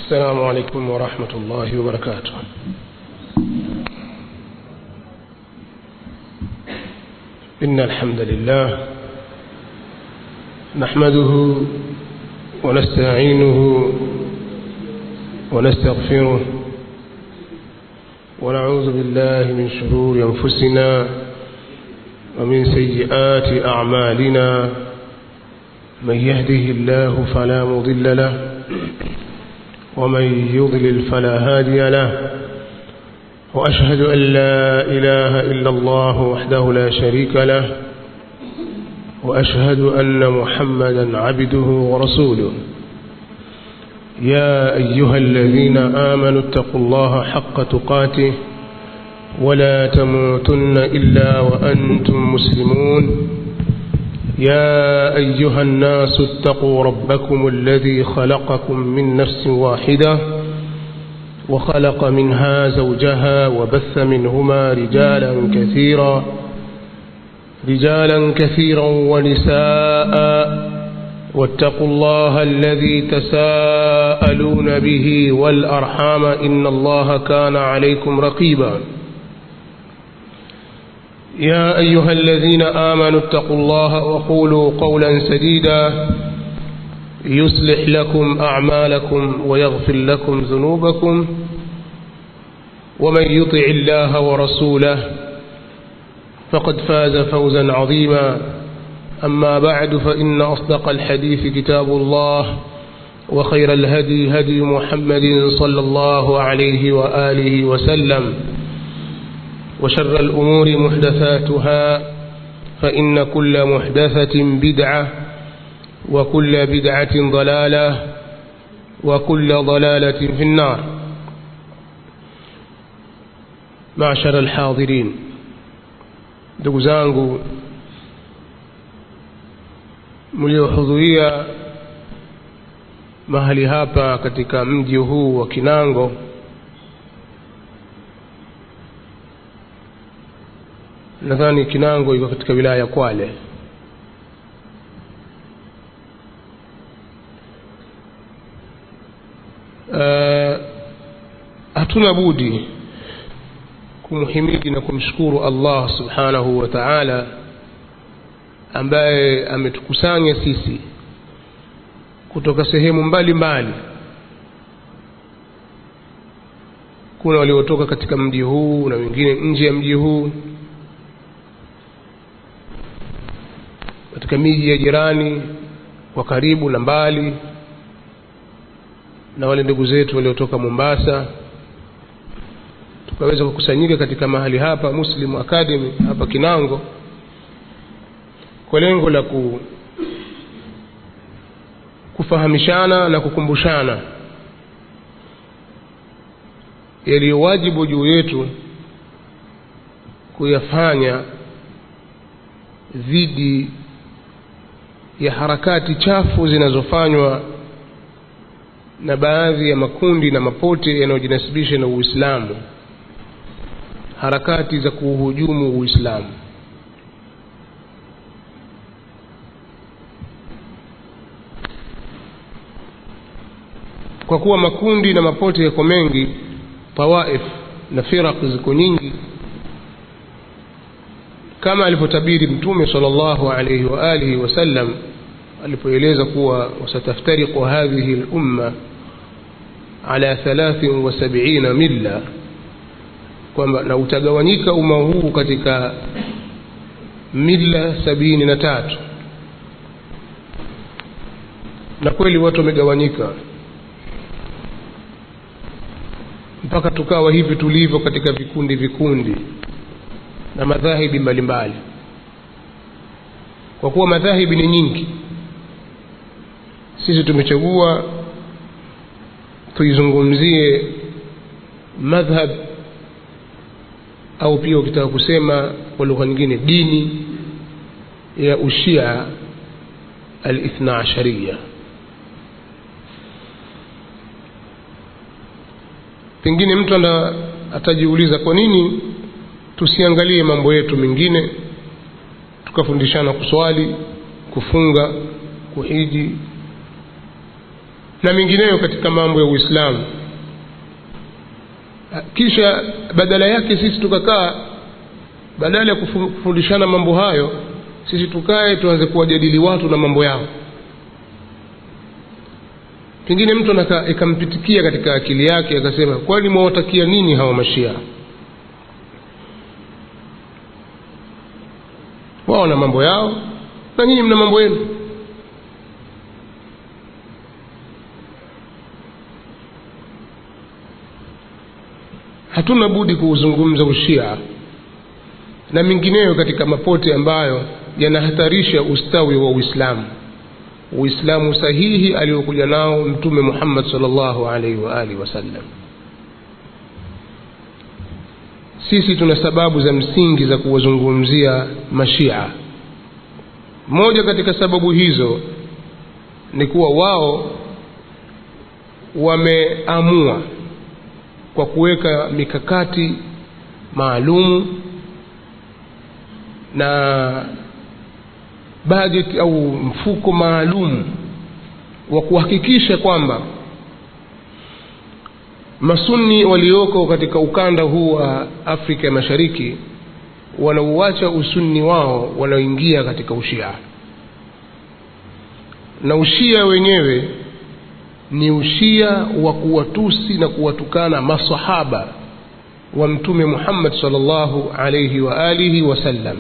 السلام عليكم ورحمة الله وبركاته إن الحمد لله نحمده ونستعينه ونستغفره ونعوذ بالله من شرور أنفسنا ومن سيئات أعمالنا من يهده الله فلا مضل له ومن يضلل فلا هادي له وأشهد أن لا إله إلا الله وحده لا شريك له وأشهد أن محمدا عبده ورسوله يا أيها الذين آمنوا اتقوا الله حق تقاته ولا تموتن إلا وأنتم مسلمون يا أيها الناس اتقوا ربكم الذي خلقكم من نفس واحدة وخلق منها زوجها وبث منهما رجالا كثيرا رجالا كثيرا ونساء واتقوا الله الذي تساءلون به والأرحام إن الله كان عليكم رقيبا يا أيها الذين آمنوا اتقوا الله وقولوا قولا سديدا يصلح لكم أعمالكم ويغفر لكم ذنوبكم ومن يطع الله ورسوله فقد فاز فوزا عظيما أما بعد فإن أصدق الحديث كتاب الله وخير الهدي هدي محمد صلى الله عليه وآله وسلم وشر الأمور محدثاتها فإن كل محدثة بدعة وكل بدعة ضلالة وكل ضلالة في النار معشر الحاضرين ndugu zangu mliohudhuria mahali hapa katika mji huu wa Kinango nadhani Kinango iko katika wilaya ya Kwale uh, hatuna budi kumhimidi na kumshukuru Allah subhanahu wa ta'ala ambaye ametukusanya sisi kutoka sehemu mbalimbali mbali. kuna waliotoka katika mji huu na wengine nje ya mji huu katika miji ya jirani kwa karibu na mbali na wale ndugu zetu waliotoka Mombasa tukaweza kukusanyika katika mahali hapa Muslim Academy hapa Kinango kwa lengo la ku, kufahamishana na kukumbushana yaliyo wajibu juu yetu kuyafanya dhidi ya harakati chafu zinazofanywa na baadhi ya makundi na mapote yanayojinasibisha na Uislamu harakati za kuuhujumu Uislamu kwa kuwa makundi na mapote yako mengi tawaif na firaq ziko nyingi kama alivyotabiri mtume sallallahu alayhi wa alihi wasallam alipoeleza kuwa wasataftariqu hadhihi al-umma ala 73 milla kwamba na utagawanyika umma huu katika mila sabini na tatu na kweli watu wamegawanyika mpaka tukawa hivi tulivyo katika vikundi vikundi na madhahibi mbalimbali kwa kuwa madhahibi ni nyingi sisi tumechagua tuizungumzie madhhab au pia ukitaka kusema kwa lugha nyingine dini ya ushia alithna ashariya pengine mtu ana atajiuliza kwa nini tusiangalie mambo yetu mengine tukafundishana kuswali kufunga kuhiji na mengineyo katika mambo ya uislamu kisha badala yake sisi tukakaa badala ya kufundishana mambo hayo sisi tukae tuanze kuwajadili watu na mambo yao pengine mtu ikampitikia katika akili yake akasema kwani mwawatakia nini hawa mashia wao na mambo yao na nyinyi mna mambo yenu hatuna budi kuuzungumza ushia na mengineyo katika mapote ambayo yanahatarisha ustawi wa uislamu uislamu sahihi aliokuja nao mtume muhammad salllahu alaihi waalihi wasallam sisi tuna sababu za msingi za kuwazungumzia mashia moja katika sababu hizo ni kuwa wao wameamua kwa kuweka mikakati maalumu na bajeti au mfuko maalum wa kuhakikisha kwamba masuni walioko katika ukanda huu wa afrika ya mashariki wanauacha usunni wao wanaoingia katika ushia na ushia wenyewe ni ushia wa kuwatusi na kuwatukana masahaba wa mtume muhammad salllahu alaihi wa alihi wasallam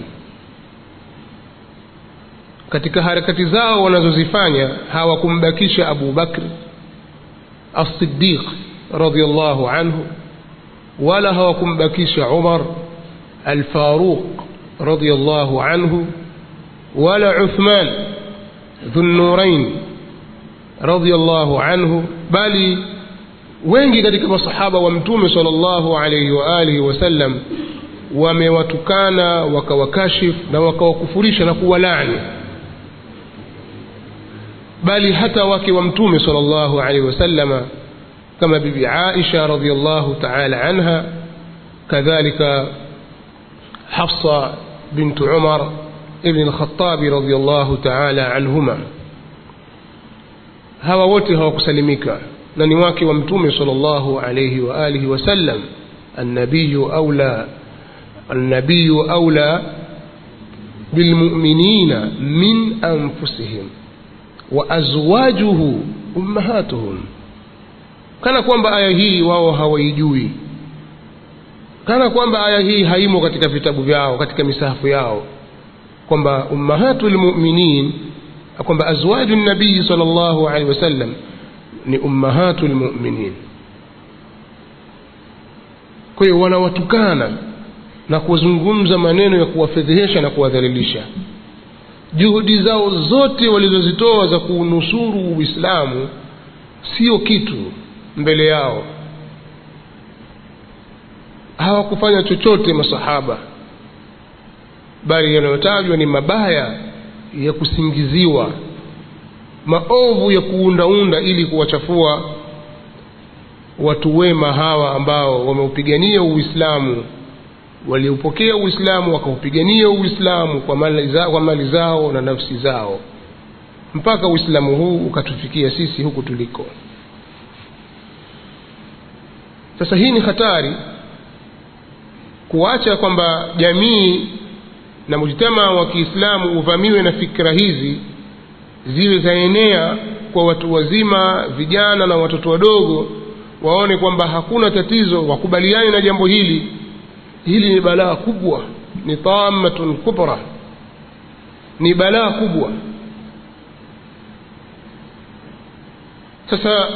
katika harakati zao wanazozifanya hawakumbakisha abu bakr alsidiq radiallahu anhu wala hawakumbakisha umar alfaruq radiallahu anhu wala uthman dhunurain radiallahu anhu bali wengi katika masahaba wa mtume sal llahu alaihi waalihi wasallam wamewatukana wakawakashif na wakawakufurisha na kuwalani bali hata wake wa mtume sal llahu alaihi wasallama kama bibi aisha radiallahu taala anha kadhalika hafsa bintu umar ibni lkhatabi radiallahu taala anhuma hawa wote hawakusalimika na ni wake wa mtume sal llahu alaihi waalihi wasallam annabiyu aula النبي أولى بالمؤمنين من أنفسهم وأزواجه أمهاتهم kana kwamba aya hii wao hawaijui kana kwamba aya hii haimo katika vitabu vyao katika misahafu yao kwamba ummahatu lmuminin kwamba azwaju nabii sal llahu alehi wasallam ni ummahatu lmuminin kwa hiyo wanawatukana na kuzungumza maneno ya kuwafedhehesha na kuwadhalilisha juhudi zao zote walizozitoa za kuunusuru uislamu sio kitu mbele yao hawakufanya chochote masahaba bali yanayotajwa ni mabaya ya kusingiziwa maovu ya kuundaunda ili kuwachafua watu wema hawa ambao wameupigania uislamu waliupokea uislamu wakaupigania uislamu kwa mali, za, kwa mali zao na nafsi zao mpaka uislamu huu ukatufikia sisi huku tuliko sasa hii ni hatari kuacha kwamba jamii na mujtama wa kiislamu uvamiwe na fikra hizi ziwe zaenea kwa watu wazima vijana na watoto wadogo waone kwamba hakuna tatizo wakubaliane na jambo hili hili ni balaa kubwa ni tamatun kubra ni balaa kubwa sasa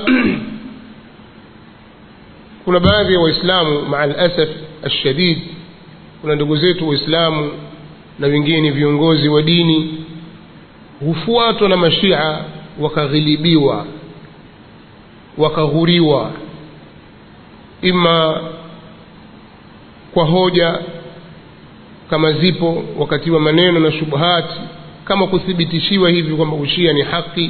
kuna baadhi ya waislamu maa lasaf alshadid kuna ndugu zetu waislamu na wengine ni viongozi wa dini hufuatwa na mashia wakaghilibiwa wakaghuriwa ima kwa hoja kama zipo wakati wa maneno na shubuhati kama kuthibitishiwa hivi kwamba ushia ni haki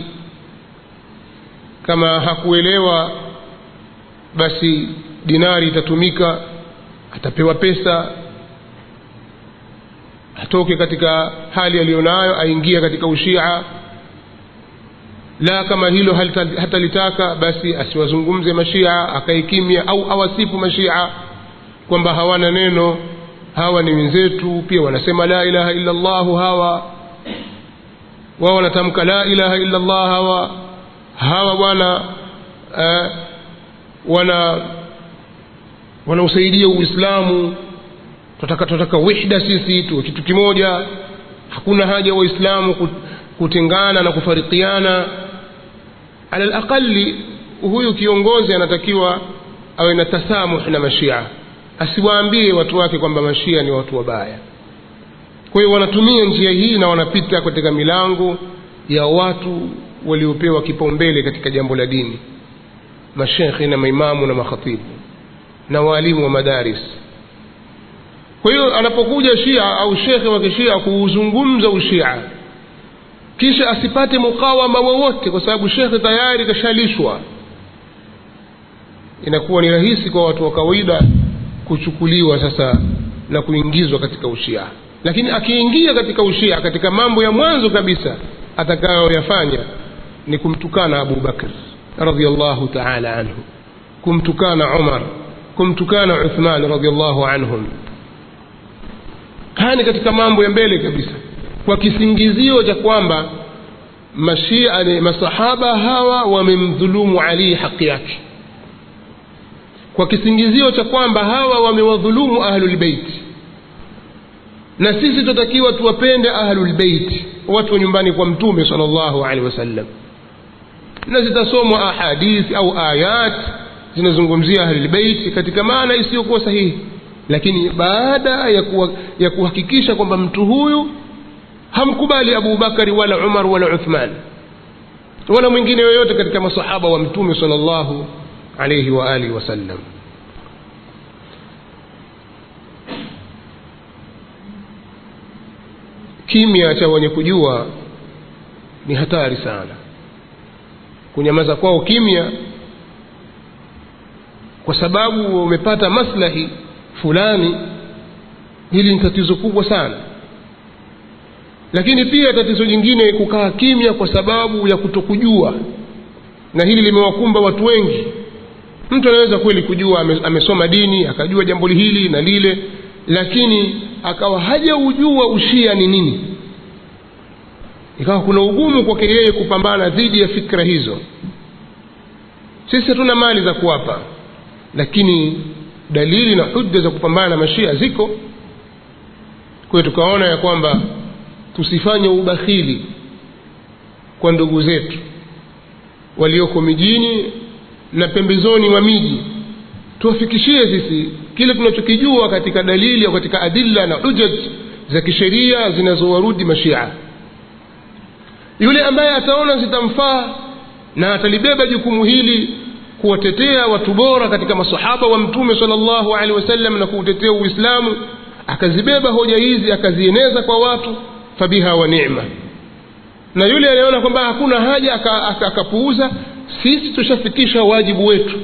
kama hakuelewa basi dinari itatumika atapewa pesa atoke katika hali aliyonayo aingie katika ushia la kama hilo halita- hatalitaka basi asiwazungumze mashia akae kimya au awasifu mashia kwamba hawana neno hawa ni wenzetu pia wanasema la ilaha illa llahu hawa wao wanatamka la ilaha illa llah hawa hawa bwana eh, wana wanausaidia uislamu tunataka tunataka wihda sisi tuwe kitu kimoja hakuna haja waislamu kut- kutengana na kufarikiana ala laqali huyu kiongozi anatakiwa awe na tasamuh na mashia asiwaambie watu wake kwamba mashia ni watu wabaya kwa hiyo wanatumia njia hii na wanapita katika milango ya watu waliopewa kipaumbele katika jambo la dini mashekhe na maimamu na makhatibu na waalimu wa madaris kwa hiyo anapokuja shia au shekhe wa kishia kuuzungumza ushia kisha asipate mukawama wowote kwa sababu shekhe tayari kashalishwa inakuwa ni rahisi kwa watu wa kawaida kuchukuliwa sasa na kuingizwa katika ushia lakini akiingia katika ushia katika mambo ya mwanzo kabisa atakayoyafanya ni kumtukana abu bakr radiallahu taala anhu kumtukana umar kumtukana uthman radiallahu anhum haya ni katika mambo ya mbele kabisa kwa kisingizio cha kwamba mashia ni masahaba hawa wamemdhulumu ali haki yake kwa kisingizio cha kwamba hawa wamewadhulumu ahlulbeiti na sisi tunatakiwa tuwapende ahlulbeiti watu wa nyumbani kwa mtume sal llahu alehi wasallam na zitasomwa ahadithi au ayat zinazungumzia ahlulbeiti katika maana isiyokuwa sahihi lakini baada ya, kuwa, ya kuhakikisha kwamba mtu huyu hamkubali abu bakari wala umar wala uthman wala mwingine yoyote katika masahaba wa mtume sal llahu alaihi wa alihi wasallam kimya cha wenye kujua ni hatari sana kunyamaza kwao kimya kwa sababu wamepata maslahi fulani hili ni tatizo kubwa sana lakini pia tatizo jingine kukaa kimya kwa sababu ya kutokujua na hili limewakumba watu wengi mtu anaweza kweli kujua ame- amesoma dini akajua jambo hili na lile lakini akawa hajaujua ushia ni nini ikawa kuna ugumu kwake yeye kupambana dhidi ya fikra hizo sisi hatuna mali za kuwapa lakini dalili na hujja za kupambana na mashia ziko kwa hiyo tukaona ya kwamba tusifanye ubakhili kwa ndugu zetu walioko mijini na pembezoni mwa miji tuwafikishie sisi kile tunachokijua katika dalili au katika adilla na hujaj za kisheria zinazowarudi mashia yule ambaye ataona zitamfaa na atalibeba jukumu hili kuwatetea watu bora katika masahaba wa mtume sala llahu alehi wasallam na kuutetea uislamu akazibeba hoja hizi akazieneza kwa watu fabiha wa nema na yule anayeona kwamba hakuna haja aka- aka- akapuuza sisi tushafikisha wajibu wetu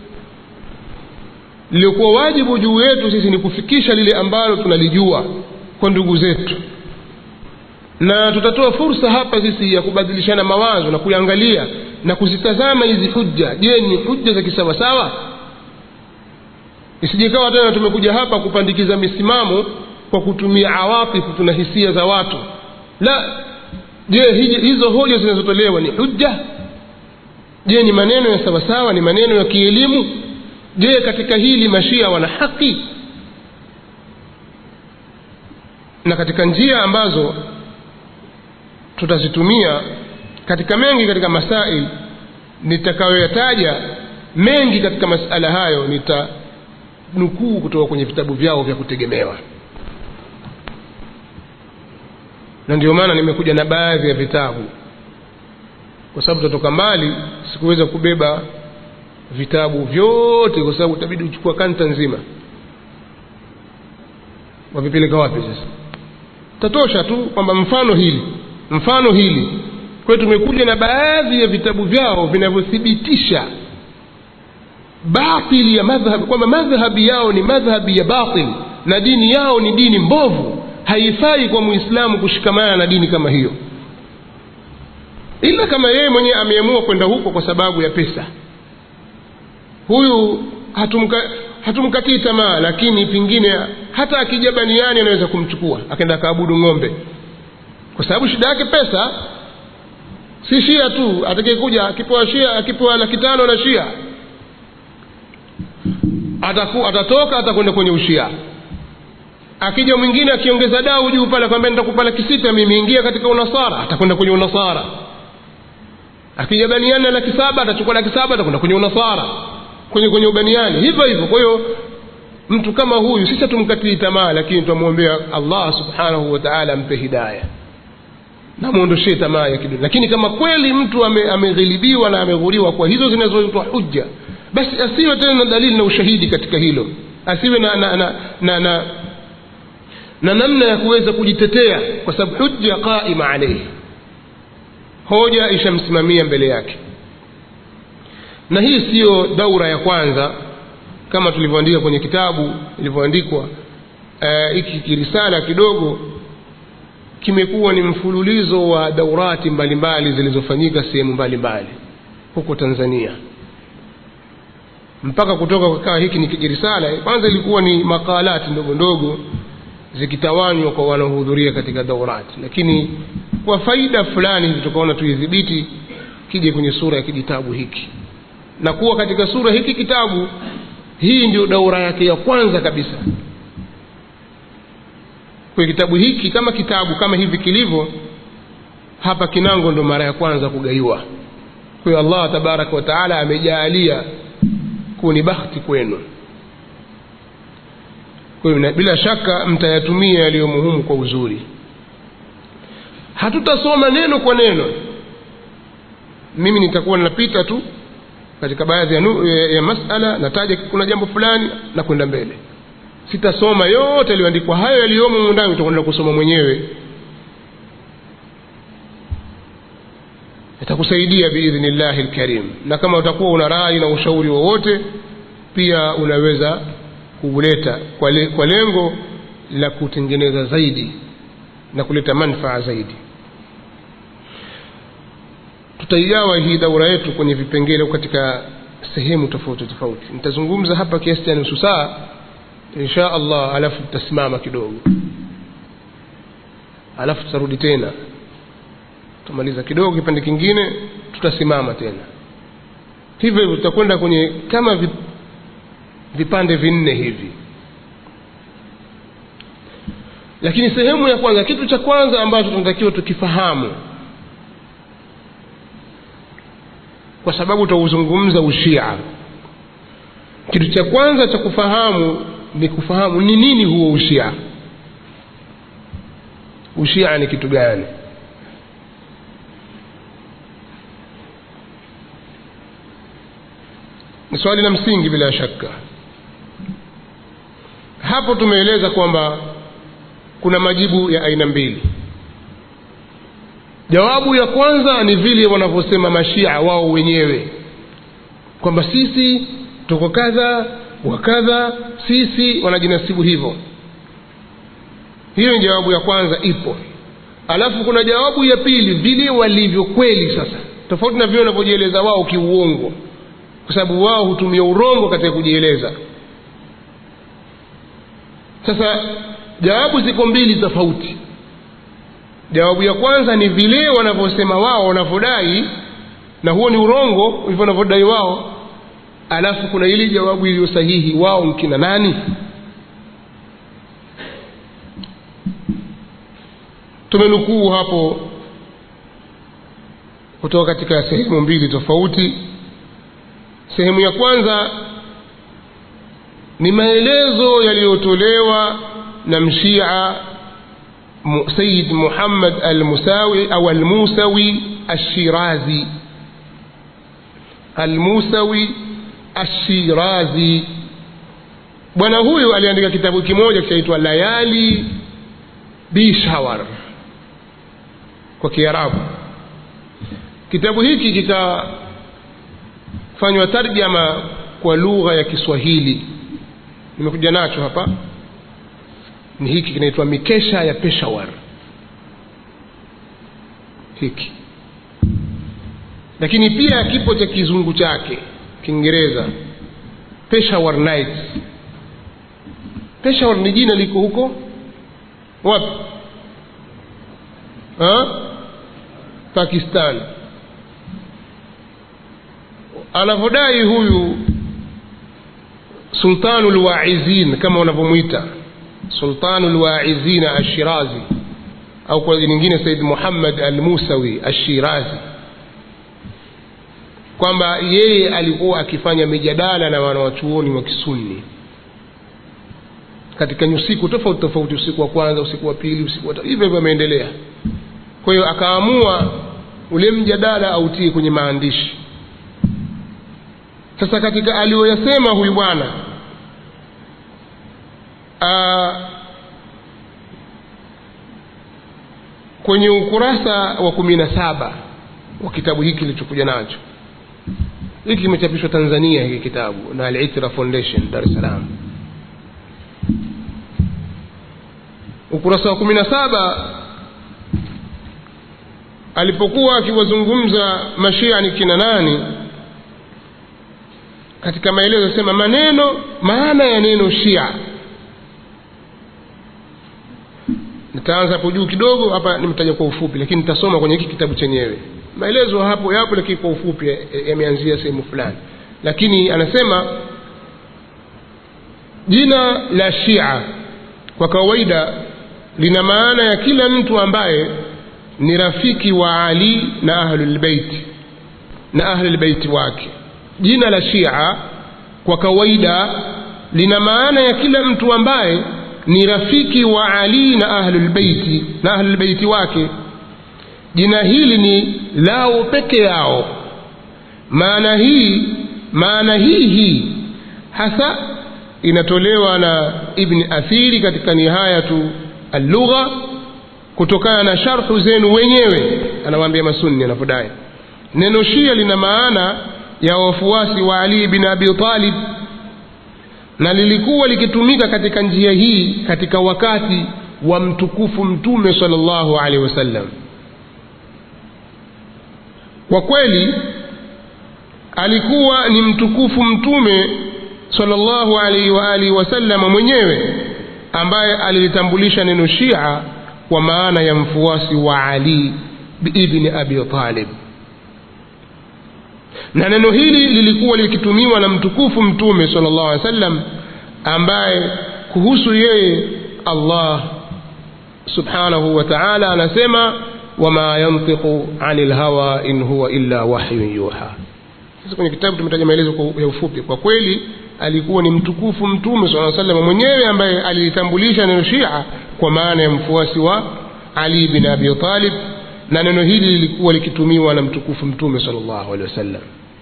liliokuwa wajibu juu yetu sisi ni kufikisha lile ambalo tunalijua kwa ndugu zetu na tutatoa fursa hapa sisi ya kubadilishana mawazo na kuangalia na kuzitazama hizi hujja je ni hujja za kisawasawa isijikawa tena tumekuja hapa kupandikiza misimamo kwa kutumia awatifu tuna hisia za watu la je hi- hizo hoja zinazotolewa ni hujja je ni maneno ya sawasawa ni maneno ya kielimu je katika hili mashia wana haki na katika njia ambazo tutazitumia katika mengi katika masail nitakayoyataja mengi katika masala hayo nitanukuu kutoka kwenye vitabu vyao vya kutegemewa na ndio maana nimekuja na baadhi ya vitabu kwa sababu tutatoka mbali sikuweza kubeba vitabu vyote kwa sababu itabidi uchukua kanta nzima wavipeleka wapi sasa tatosha tu kwamba mfano hili mfano hili kwa hiyo tumekuja na baadhi ya vitabu vyao vinavyothibitisha batili ya madhhab kwamba madhhabi yao ni madhhabi ya batil na dini yao ni dini mbovu haifai kwa muislamu kushikamana na dini kama hiyo ila kama yeye mwenyewe ameamua kwenda huko kwa sababu ya pesa huyu hatumka hatumkatii tamaa lakini pengine hata akija baniani anaweza kumchukua akaenda akaabudu ng'ombe kwa sababu shida yake pesa si shia tu atakayekuja akipewa shia akipewa laki tano na shia ataku, atatoka atakwenda kwenye ushia akija mwingine akiongeza dau juu pale akwambia nitakupa laki sita mimi ingia katika unasara atakwenda kwenye unasara akija baniani na laki saba atachukua laki saba atakwenda kwenye unasara kwenye kwenye ubaniani hivyo hivyo kwa hiyo mtu kama huyu sisi hatumkatii tamaa lakini tunamwombea allah subhanahu wa taala ampe hidaya namwondoshee tamaa ya kidunia lakini kama kweli mtu ame, ameghilibiwa na ameghuriwa kwa hizo zinazoitwa hujja basi asiwe tena na dalili na ushahidi katika hilo asiwe na na na, na, na, na namna ya kuweza kujitetea kwa sababu hujja qaima alaihi hoja ishamsimamia mbele yake na hii siyo daura ya kwanza kama tulivyoandika kwenye kitabu ilivyoandikwa hiki uh, kirisala kidogo kimekuwa ni mfululizo wa daurati mbalimbali zilizofanyika sehemu mbalimbali huko tanzania mpaka kutoka kukaa hiki ni kijirisala kwanza ilikuwa ni makalati ndogo ndogo zikitawanywa kwa wanaohudhuria katika daurati lakini kwa faida fulani hivi tukaona tuidhibiti kije kwenye sura ya kijitabu hiki na kuwa katika sura hiki kitabu hii ndio daura yake ya kwanza kabisa kwa kitabu hiki kama kitabu kama hivi kilivyo hapa kinango ndo mara ya kwanza kugaiwa kwa hiyo allah tabaraka wataala amejaalia kuwa ni bahati kwenu kwa hiyo bila shaka mtayatumia yaliyo muhimu kwa uzuri hatutasoma neno kwa neno mimi nitakuwa ninapita tu katika baadhi ya, nu, ya, ya masala nataja kuna jambo fulani na kwenda mbele sitasoma yote yaliyoandikwa hayo yaliyomo ndani utakwenda kusoma mwenyewe itakusaidia biidhnillahi lkarim na kama utakuwa una rai na ushauri wowote pia unaweza kuuleta kwa, le, kwa lengo la kutengeneza zaidi na kuleta manfaa zaidi tutaigawa hii daura yetu kwenye vipengele katika sehemu tofauti tofauti nitazungumza hapa kiasi cha nusu saa insha allah alafu tutasimama kidogo alafu tutarudi tena tutamaliza kidogo kipande kingine tutasimama tena hivyo hivyo tutakwenda kwenye kama vip, vipande vinne hivi lakini sehemu ya kwanza kitu cha kwanza ambacho tunatakiwa tukifahamu kwa sababu tutauzungumza ushia kitu cha kwanza cha kufahamu ni kufahamu ni nini huo ushia ushia ni kitu gani ni swali la msingi bila shaka hapo tumeeleza kwamba kuna majibu ya aina mbili jawabu ya kwanza ni vile wanavyosema mashia wao wenyewe kwamba sisi tuko kadha wa kadha sisi wanajinasibu hivyo hiyo ni jawabu ya kwanza ipo alafu kuna jawabu ya pili vile walivyo kweli sasa tofauti na vile wanavyojieleza wao kiuongo kwa sababu wao hutumia urongo katika kujieleza sasa jawabu ziko mbili tofauti jawabu ya kwanza ni vile wanavyosema wao wanavyodai na huo ni urongo hivyo wanavyodai wao alafu kuna ili jawabu iliyo sahihi wao mkina nani tumenukuu hapo kutoka katika sehemu mbili tofauti sehemu ya kwanza ni maelezo yaliyotolewa na mshia سيد محمد المساوي أو الموسوي الشيرازي الموسوي الشيرازي bwana huyu aliandika kitabu kimoja kinaitwa layali bishawar kwa kiarabu kitabu hiki kikafanywa tarjama kwa lugha ya kiswahili nimekuja nacho hapa ni hiki kinaitwa mikesha ya peshawar hiki lakini pia kipo cha kizungu chake kiingereza peshawar nights peshawar ni jina liko huko wapi ha? pakistan anavyodai huyu sultanu lwaizin kama wanavyomwita sultanu lwaizin ashirazi au kwa nyingine said muhammad al musawi ashirazi kwamba yeye alikuwa akifanya mijadala na wanawachuoni wa kisunni katika usiku tofauti tofauti usiku wa kwanza usiku wa pili usiku wa hivyo hivyo ameendelea kwa hiyo akaamua ule mjadala autie kwenye maandishi sasa katika aliyoyasema huyu bwana kwenye ukurasa wa kumi na saba wa kitabu hiki kilichokuja nacho hiki kimechapishwa tanzania hiki kitabu na alitra foundation dar es salaam ukurasa wa kumi na saba alipokuwa akiwazungumza mashia ni kina nani katika maelezo sema maneno maana ya neno shia nitaanza hapo juu kidogo hapa nimetaja kwa ufupi lakini nitasoma kwenye hiki kitabu chenyewe maelezo hapo yapo lakini kwa ufupi yameanzia sehemu fulani lakini anasema jina la shia kwa kawaida lina maana ya kila mtu ambaye ni rafiki wa ali na ahlulbeiti na ahlulbeiti wake jina la shia kwa kawaida lina maana ya kila mtu ambaye ni rafiki wa ali na ahlulbeiti na ahlulbeiti wake jina hili ni lao peke yao maana hii maana hii hii hasa inatolewa na ibni athiri katika nihayatu allugha kutokana na sharhu zenu wenyewe anawaambia masunni anapodai neno shia lina maana ya wafuasi wa ali bin abi talib na lilikuwa likitumika katika njia hii katika wakati wa mtukufu mtume salllahu alehi wasallam kwa kweli alikuwa ni mtukufu mtume salllahu alaihi waalihi wasallama mwenyewe ambaye alilitambulisha neno shia kwa maana ya mfuasi wa ali ibni abi talib na neno hili lilikuwa likitumiwa na mtukufu mtume sala llahu alehi wa sallam ambaye kuhusu yeye allah subhanahu wa taala anasema wama yantiqu ani lhawa in huwa illa wahyun yuha sasa kwenye kitabu tumetaja maelezo ya ufupi kwa kweli alikuwa ni mtukufu mtume saa salam mwenyewe ambaye alilitambulisha neno shia kwa maana ya mfuasi wa ali bin abi talib na neno hili lilikuwa likitumiwa na mtukufu mtume sal llahu alehi wasallam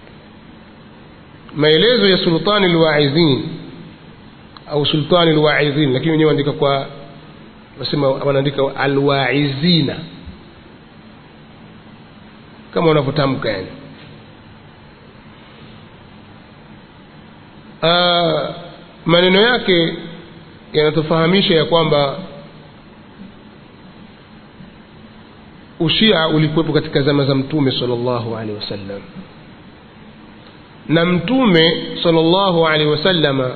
maelezo ya sultani lwaizin au sultani lwaizin lakini wenyewe waandika kwa wasema wanaandika alwaizina kama wanavyotamka yani uh, maneno yake yanatufahamisha ya kwamba ushia ulikuwepo katika zama za mtume sal llahu alehi wasallam na mtume sal llahu alehi wasallama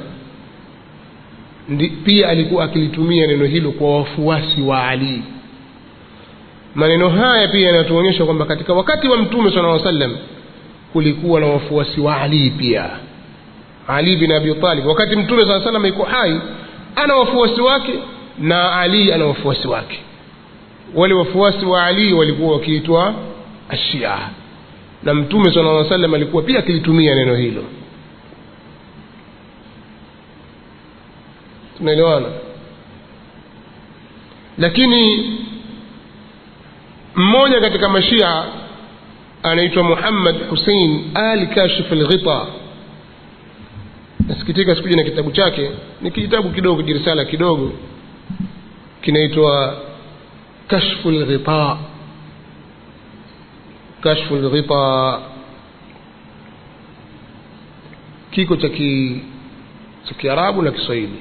pia alikuwa akilitumia neno hilo kwa wafuasi wa ali maneno haya pia yanatuonyesha kwamba katika wakati wa mtume sala aa sallam kulikuwa na wafuasi wa ali pia ali bin abi talib wakati mtume saa salam iko hai ana wafuasi wake na ali ana wafuasi wake wale wafuasi wa ali walikuwa wakiitwa ashia na mtume sala aa salam alikuwa pia akilitumia neno hilo tunaelewana lakini mmoja katika mashia anaitwa muhammad husein al kashif lghita nasikitika sikuja na kitabu chake ni kitabu kidogo kijirisala kidogo kinaitwa kashfu lghita kashfu lghita kiko cha ki cha kiarabu na kiswahili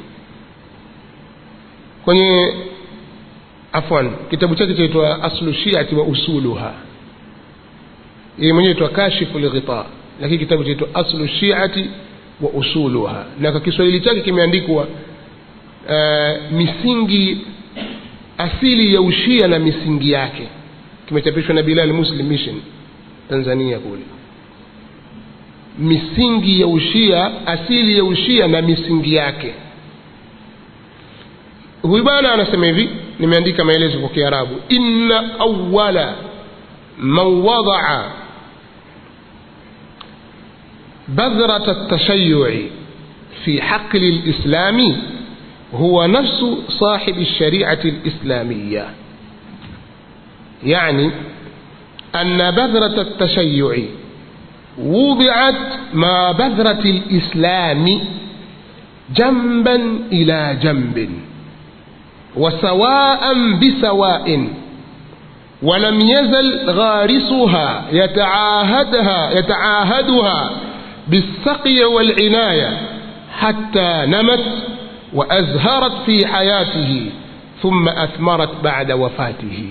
kwenye afwan kitabu chake chaitwa aslu shiati wa usuluha yeye mwenyewe itwa kashifu lghita lakini kitabu chaitwa aslu shiati wa usuluha na kwa kiswahili chake kimeandikwa uh, misingi asili ya ushia na misingi yake kimechapishwa na bilal muslim mission tanzania kule misingi ya ushia asili ya ushia na misingi yake huyu bwana anasema hivi nimeandika maelezo kwa kiarabu inna awala man wadaa بذرة التشيع في حقل الإسلام هو نفس صاحب الشريعة الإسلامية يعني أن بذرة التشيع وضعت مع بذرة الإسلام جنبا إلى جنب وسواء بسواء ولم يزل غارسها يتعاهدها يتعاهدها بالسقي والعناية حتى نمت وأزهرت في حياته ثم أثمرت بعد وفاته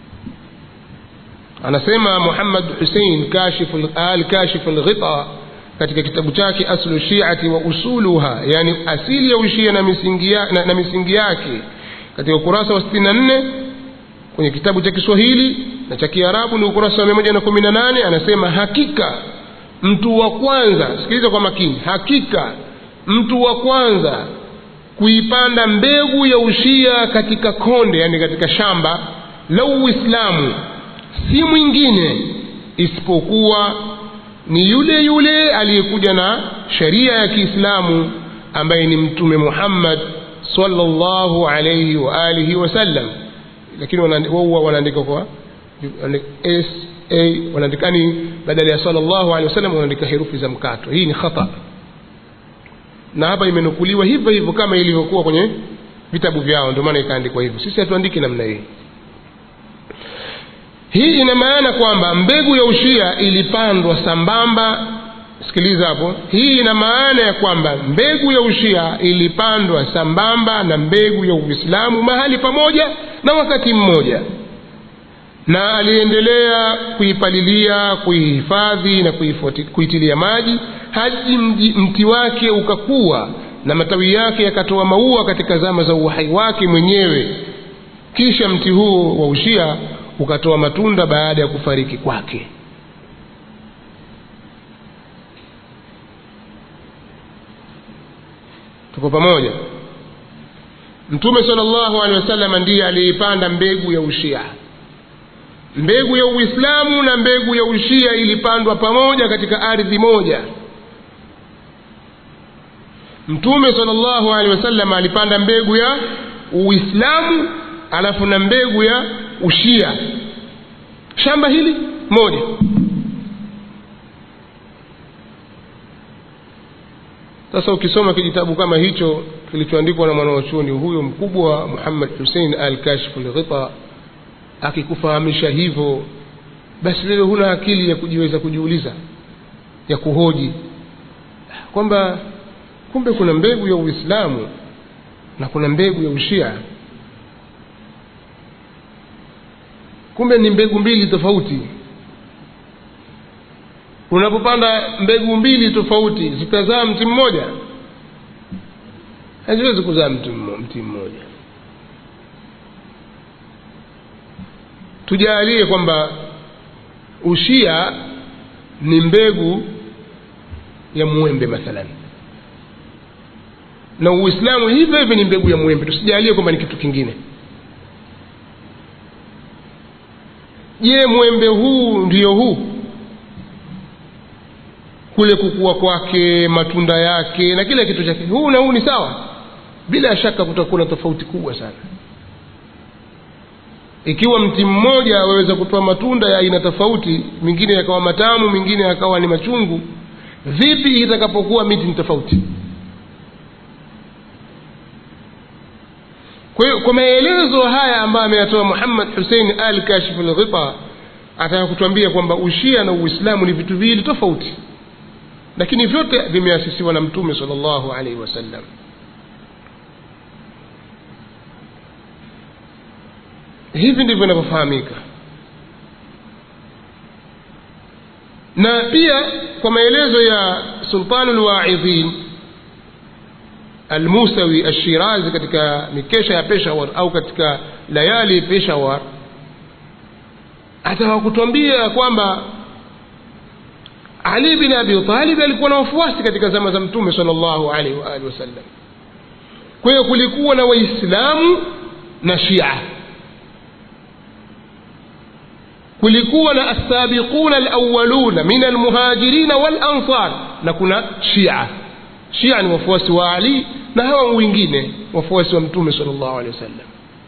anasema muhammad husein al kashif lghita katika kitabu chake aslu shiati wa usuluha yani asili ya ushia na misingi, ya, na, na misingi yake katika ukurasa wa 64 kwenye kitabu cha kiswahili na cha kiarabu ni ukurasa wa 118 anasema hakika mtu wa kwanza sikiliza kwa makini hakika mtu wa kwanza kuipanda mbegu ya ushia katika konde yani katika shamba la uislamu si mwingine isipokuwa ni yule yule aliyekuja na sheria ya kiislamu ambaye ni mtume muhammad sallallahu alayhi wa alihi wasallam lakini wao wanaandika kwa s a wanaandikani badala ya sallallahu alaihi wasallam wanaandika herufi za mkato hii ni khata na hapa imenukuliwa hivyo hivyo kama ilivyokuwa kwenye vitabu vyao ndio maana ikaandikwa hivyo sisi hatuandiki namna hii hii ina maana kwamba mbegu ya ushia ilipandwa sambamba sikiliza hapo hii ina maana ya kwamba mbegu ya ushia ilipandwa sambamba na mbegu ya uislamu mahali pamoja na wakati mmoja na aliendelea kuipalilia kuihifadhi na kuitilia maji hadi mti wake ukakuwa na matawi yake yakatoa maua katika zama za uhai wake mwenyewe kisha mti huo wa ushia ukatoa matunda baada ya kufariki kwake tuko pamoja mtume sala llahu alehi wasallam ndiye aliyeipanda mbegu ya ushia mbegu ya uislamu na mbegu ya ushia ilipandwa pamoja katika ardhi moja mtume sala llahu alehi wasallam alipanda mbegu ya uislamu alafu na mbegu ya ushia shamba hili moja sasa ukisoma kijitabu kama hicho kilichoandikwa na mwanawachuoni huyo mkubwa muhammad husein al kashfu lghita akikufahamisha hivyo basi wewe huna akili ya kujiweza kujiuliza ya kuhoji kwamba kumbe kuna mbegu ya uislamu na kuna mbegu ya ushia kumbe ni mbegu mbili tofauti unapopanda mbegu mbili tofauti zitazaa mti mmoja haziwezi kuzaa mti mmoja tujalie kwamba ushia ni mbegu ya mwembe mathalan na uislamu hivyo hivyo ni mbegu ya mwembe tusijalie kwamba ni kitu kingine je mwembe huu ndiyo huu kule kukua kwake matunda yake na kila kitu chake huu na huu ni sawa bila shaka kutakuwa na tofauti kubwa sana ikiwa mti mmoja waweza kutoa matunda ya aina tofauti mingine yakawa matamu mingine yakawa ni machungu vipi itakapokuwa miti ni tofauti kwa hiyo kwa maelezo haya ambayo ameyatoa muhammad husein al kashif lghita ataka kutuambia kwamba ushia na uislamu ni vitu viwili tofauti lakini vyote vimeasisiwa na mtume sal llahu alaihi wasallam hivi ndivyo inavyofahamika na pia kwa maelezo ya sultanu lwaidhin almusawi alshirazi katika mikesha ya peshawar au katika layali peshawar ataka kutwambia kwamba ali bin abi talib alikuwa na wafuasi katika zama za mtume sal llahu alaihi waalihi wasallam kwa hiyo kulikuwa na waislamu na shia kulikuwa na alsabiquna alawaluna min almuhajirina walansar na kuna shia shia ni wafuasi wa ali na hawa wengine wafuasi wa mtume sal llahu alehi wasallam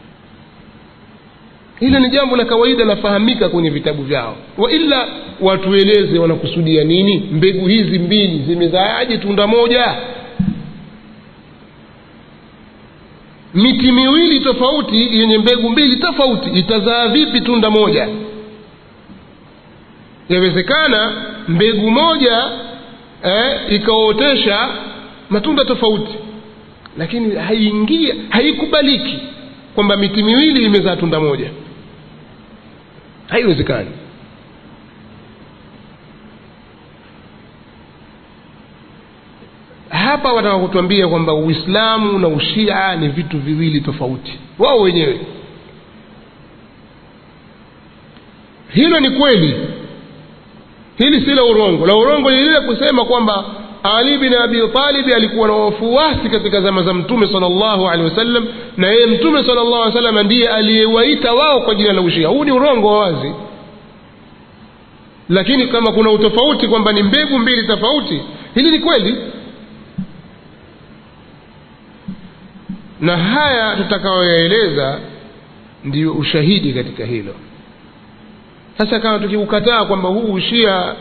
hilo ni jambo la kawaida lafahamika kwenye vitabu vyao waila watueleze wanakusudia nini mbegu hizi mbili zimezaaje tunda moja miti miwili tofauti yenye mbegu mbili tofauti itazaa vipi tunda moja yawezekana mbegu moja eh, ikaotesha matunda tofauti lakini haingia haikubaliki kwamba miti miwili imezaa tunda moja haiwezekani hapa wataka kutuambia kwamba uislamu na ushia ni vitu viwili tofauti wao wenyewe hilo ni kweli hili si la urongo la urongo ni lile kusema kwamba ali bin abi talibi alikuwa na wafuasi katika zama za mtume sal llahu alehi wasallam na yeye mtume sal llahu alih wasallam ndiye aliyewaita wao kwa jina la ushia huu ni urongo wa wazi lakini kama kuna utofauti kwamba ni mbegu mbili tofauti hili ni kweli na haya tutakayoyaeleza ndiyo ushahidi katika hilo sasa kama tukiukataa kwamba huu ushia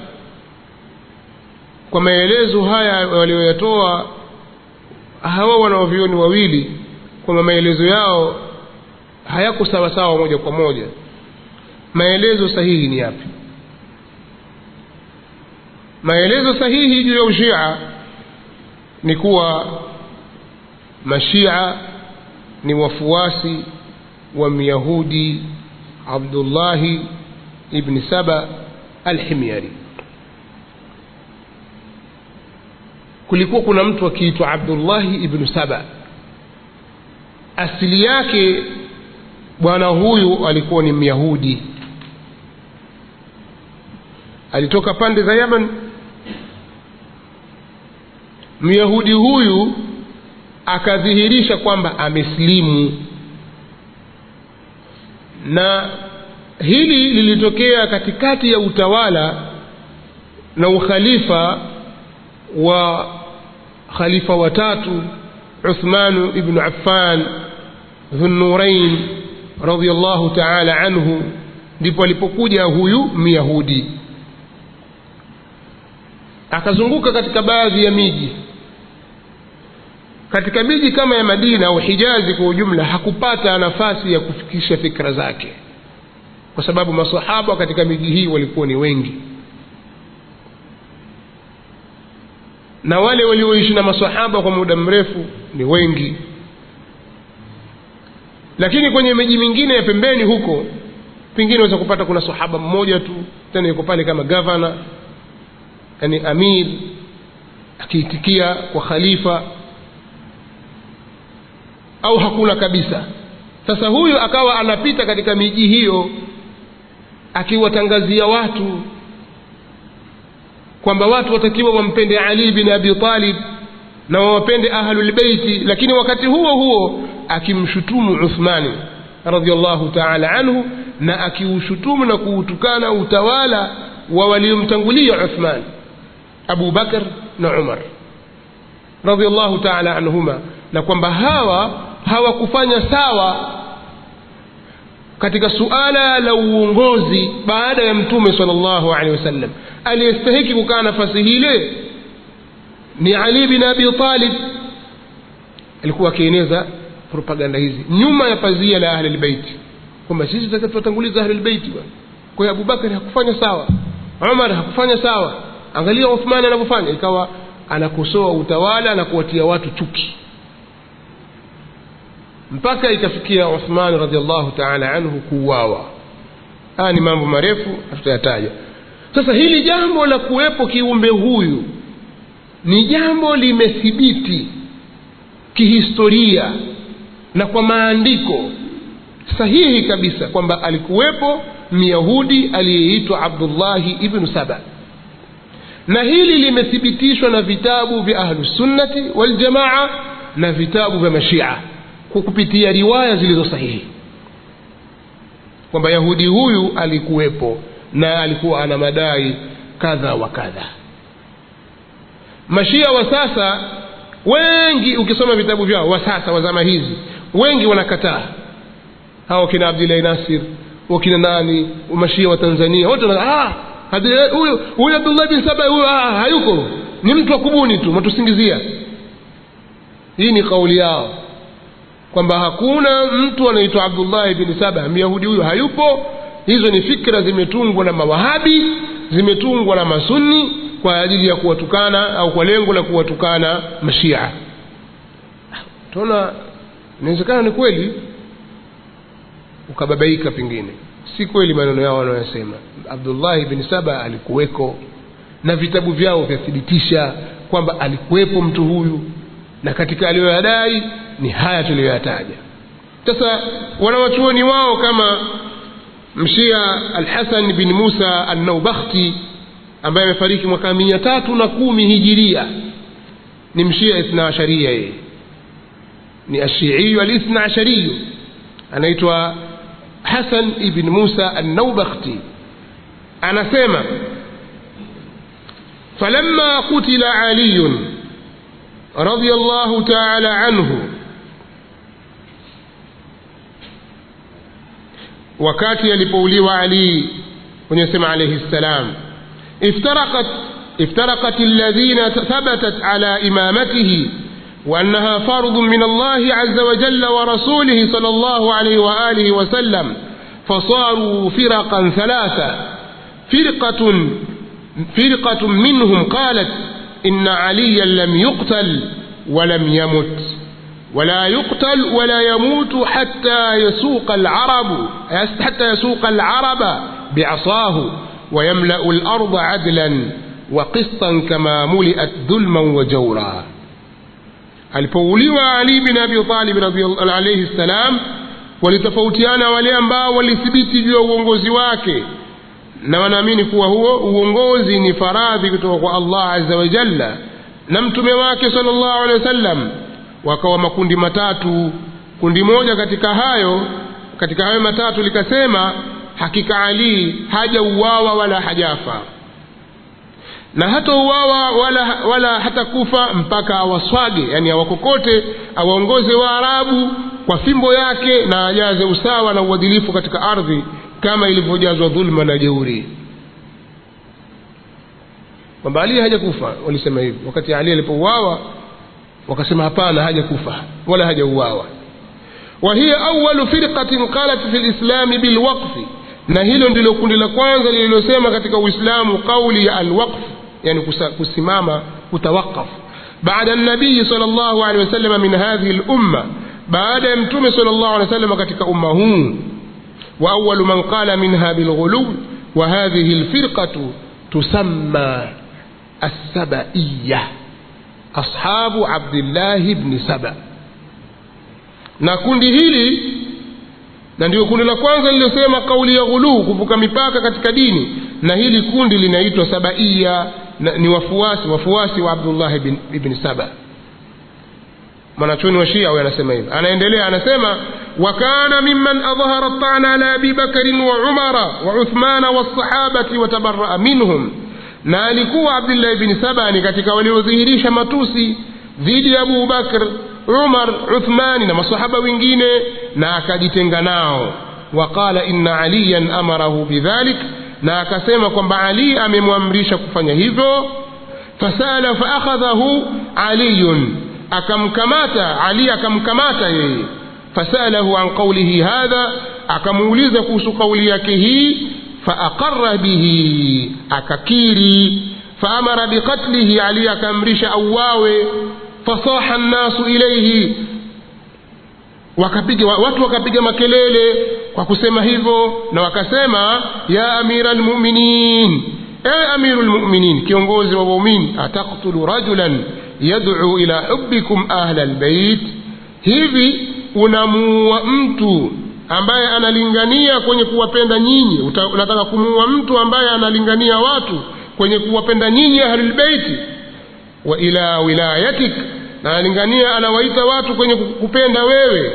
kwa maelezo haya walioyatoa hawa wanaovioni wawili kwamba maelezo yao hayako sawasawa moja kwa moja maelezo sahihi ni yapi maelezo sahihi juu ya ushia ni kuwa mashia ni wafuasi wa myahudi abdullahi ibni saba alhimyari kulikuwa kuna mtu akiitwa abdullahi ibnu saba asili yake bwana huyu alikuwa ni myahudi alitoka pande za yaman myahudi huyu akadhihirisha kwamba amesilimu na hili lilitokea katikati ya utawala na ukhalifa wa khalifa watatu uthmanu ibnu affan dhunurain radiallahu taala anhu ndipo alipokuja huyu myahudi akazunguka katika baadhi ya miji katika miji kama ya madina au hijazi kwa ujumla hakupata nafasi ya kufikisha fikra zake kwa sababu masahaba katika miji hii walikuwa ni wengi na wale walioishi na masahaba kwa muda mrefu ni wengi lakini kwenye miji mingine ya pembeni huko pengine unaweza kupata kuna sahaba mmoja tu tena yuko pale kama gavana yani amir akiitikia kwa khalifa au hakuna kabisa sasa huyu akawa anapita katika miji hiyo akiwatangazia watu kwamba watu watakiwa wampende ali bin abi talib na wawapende ahlulbeiti lakini wakati huo huo akimshutumu uthmani radiallahu taala anhu na akiushutumu na kuutukana utawala wa waliomtangulia uthman abu bakr na umar radiallahu taala anhuma na kwamba hawa hawakufanya sawa katika suala la uongozi baada ya mtume sal llahu alehi wasallam aliyestahiki kukaa nafasi hile ni ali bin abi talib alikuwa akieneza propaganda hizi nyuma ya pazia la ahli lbeiti kwamba sisi tuwatanguliza ahli lbeiti bwana kwa hiyo abubakari hakufanya sawa umar hakufanya sawa angalia uthmani anavyofanya ikawa anakosoa utawala na kuwatia watu chuki mpaka ikafikia uthman radiallahu taala anhu kuuawa haya ni mambo marefu hatutayataja sasa hili jambo la kuwepo kiumbe huyu ni jambo limethibiti kihistoria na kwa maandiko sahihi kabisa kwamba alikuwepo myahudi aliyeitwa abdullahi ibnu saba na hili limethibitishwa na vitabu vya ahlusunnati waljamaa na vitabu vya mashia kwa kupitia riwaya zilizo sahihi kwamba yahudi huyu alikuwepo na alikuwa ana madai kadha wa kadha mashia wa sasa wengi ukisoma vitabu vyao wa sasa wa zama hizi wengi wanakataa hao kina abdillahi nasir wakina nani mashia wa tanzania wote wana- ah, huyu huyu abdullah bin saba huyu ah, hayuko ni mtu wa kubuni tu matusingizia hii ni kauli yao kwamba hakuna mtu anaitwa abdullahi bin saba myahudi huyu hayupo hizo ni fikra zimetungwa na mawahabi zimetungwa na masunni kwa ajili ya kuwatukana au kwa lengo la kuwatukana mashia tunaona inawezekana ni kweli ukababaika pengine si kweli maneno yao wanayosema abdullahi bin saba alikuweko na vitabu vyao vyathibitisha kwamba alikuwepo mtu huyu na katika aliyoyadai ni haya tuliyoyataja sasa wanawachuoni wao kama mshia alhasan bin musa annaubakhti ambaye amefariki mwaka mia tatu na kumi hijiria ni mshia ithna asharia yeye ni ashiiyu alithna ashariyu anaitwa hasan ibn musa annaubakhti anasema falamma qutila aliyun رضي الله تعالى عنه wakati alipouliwa ali wenyesema alaihi ssalam iftaraqat افترقت الذين ثبتت على إمامته وأنها فرض من الله عز وجل ورسوله صلى الله عليه وآله وسلم فصاروا فرقا ثلاثة فرقة فرقة منهم قالت إن عليا لم يقتل ولم يمت ولا يقتل ولا يموت حتى يسوق العرب حتى يسوق العرب بعصاه ويملأ الأرض عدلا وقسطا كما ملئت ظلما وجورا alipouliwa ali bin abi talib alaihi ssalam walitofautiana wale ambao walithibiti juu ya uongozi wake na wanaamini kuwa huo uongozi ni faradhi kutoka kwa allah aza wajalla na mtume wake sal llahu alehi wasallam wakawa makundi matatu kundi moja katika hayo katika hayo matatu likasema hakika ali hajauawa wala hajafa na hata uwawa wala, wala hata kufa mpaka awaswage yani awakokote awaongoze waarabu kwa fimbo yake na ajaze usawa na uadilifu katika ardhi kama ilivyojazwa dhulma na jeuri kwamba ali hajakufa walisema hivyo wakati ali alipouawa wakasema hapana hajakufa wala hajauawa وهي أول فرقة قالت في الإسلام بالوقف na hilo ndilo kundi la kwanza lililosema katika uislamu kauli ya alwaqf yani kusimama kutawaqaf baada nabii sal llahu alehi wasalama min hadhihi lumma baada ya mtume sal llahu alehi wasalama katika umma huu wa awalu man qala minha bilghuluw wa hadhihi lfirqatu tusamma assabaiya ashabu abdillahi bni saba na kundi hili na ndio kundi la kwanza lililosema kauli ya ghuluu kuvuka mipaka katika dini na hili kundi linaitwa sabaiya na, ni wafuasi wafuasi wa abdullahi ibn, ibn saba mwanachoni wa shia huyo anasema hivi anaendelea anasema wakana mimman adhhara tana ala abi bakarin wa umara wa uthmana wasahabati watabaraa minhum na alikuwa abdullahi bni saba ni katika waliodhihirisha matusi dhidi ya abu bakr umar uthmani na masahaba wengine na akajitenga nao waqala inna aliyan amarahu bidhalik na akasema kwamba ali amemwamrisha kufanya hivyo fasala faakhadhahu aliyun akamkamata ali akamkamata yeye fasalahu an qaulihi hadha akamuuliza kuhusu kauli yake hii faaqara bihi akakiri faamara biqatlihi ali akaamrisha auawe fasaha nnasu ilaihi wakapiga watu wakapiga makelele kwa kusema hivyo na wakasema ya amira lmuminin ewe amiru lmuminin kiongozi wa waumini ataktulu rajulan yadcu ila hubikum ahla lbeit hivi unamuua mtu ambaye analingania kwenye kuwapenda nyinyi Uta- unataka kumuua mtu ambaye analingania watu kwenye kuwapenda nyinyi ahlulbeiti wa ila wilayatik na analingania anawaita watu kwenye kupenda wewe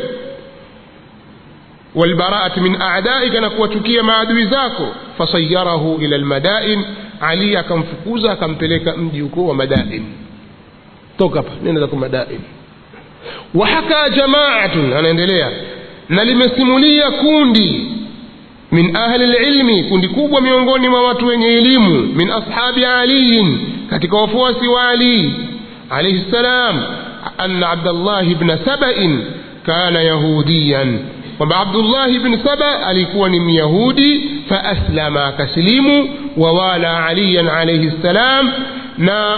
walbaraati min adaika na kuwachukia maadui zako fasayarahu ila lmadain ali akamfukuza akampeleka mji huko wa madain toka hapa nenda zako madain wahaka jamaatun anaendelea na limesimulia kundi min ahli lilmi kundi kubwa miongoni mwa watu wenye elimu min ashabi aliyin katika wafuasi wa ali alaihi ssalam anna abdallahi bna sabain kana yahudiyan kwamba abdullahi bni saba alikuwa ni myahudi faaslama akasilimu wawala aliyan alaihi ssalam na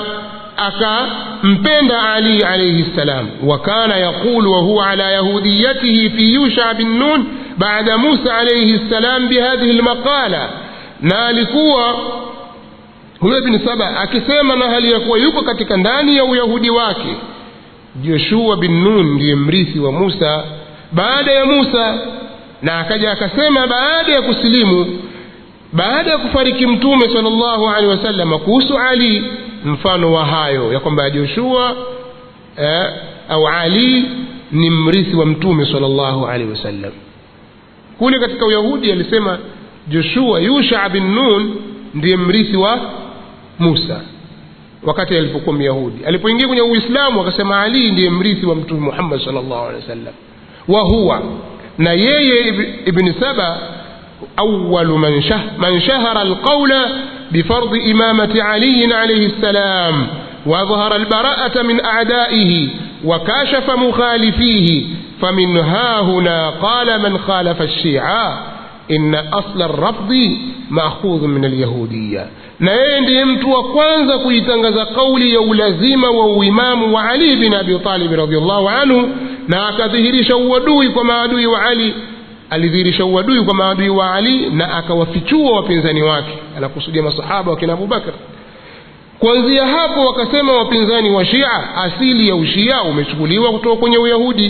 akampenda ali alaihi ssalam wakana yaqulu wahuwa ala yahudiyatihi fi yusha bin nun baada musa alaihi ssalam bihadhihi lmaqala na alikuwa huyo bin saba akisema na hali ya kuwa yuko katika ndani ya uyahudi wake joshua bin nun ndiye mrithi wa musa baada ya musa na akaja akasema baada ya kusilimu baada ya kufariki mtume salllahu alehi wasallam kuhusu ali mfano wa hayo ya kwamba joshua eh, au ali ni mrithi wa mtume salllahu alehi wasallam kule katika uyahudi alisema joshua yusha bin nun ndiye mrithi wa musa wakati alipokuwa myahudi alipoingia kwenye uislamu akasema ali ndiye mrithi wa mtume muhammad salllahu alehi wasallam wa huwa na yeye ibni saba أول من, شه من شهر القول بفرض إمامة علي عليه السلام وأظهر البراءة من أعدائه وكاشف مخالفيه فمن ها هنا قال من خالف الشيعة إن أصل الرفض مأخوذ من اليهودية na yeye ndiye mtu wa kwanza kuitangaza kauli ya ulazima wa uimamu wa ali bin abi talib radiallahu anhu na akadhihirisha uadui kwa maadui wa ali alidhihirisha uadui kwa maadui wa ali na akawafichua wapinzani wake anakusudia masahaba wakina abubakar kuanzia hapo wakasema wapinzani wa shia asili ya ushia umechukuliwa kutoka kwenye uyahudi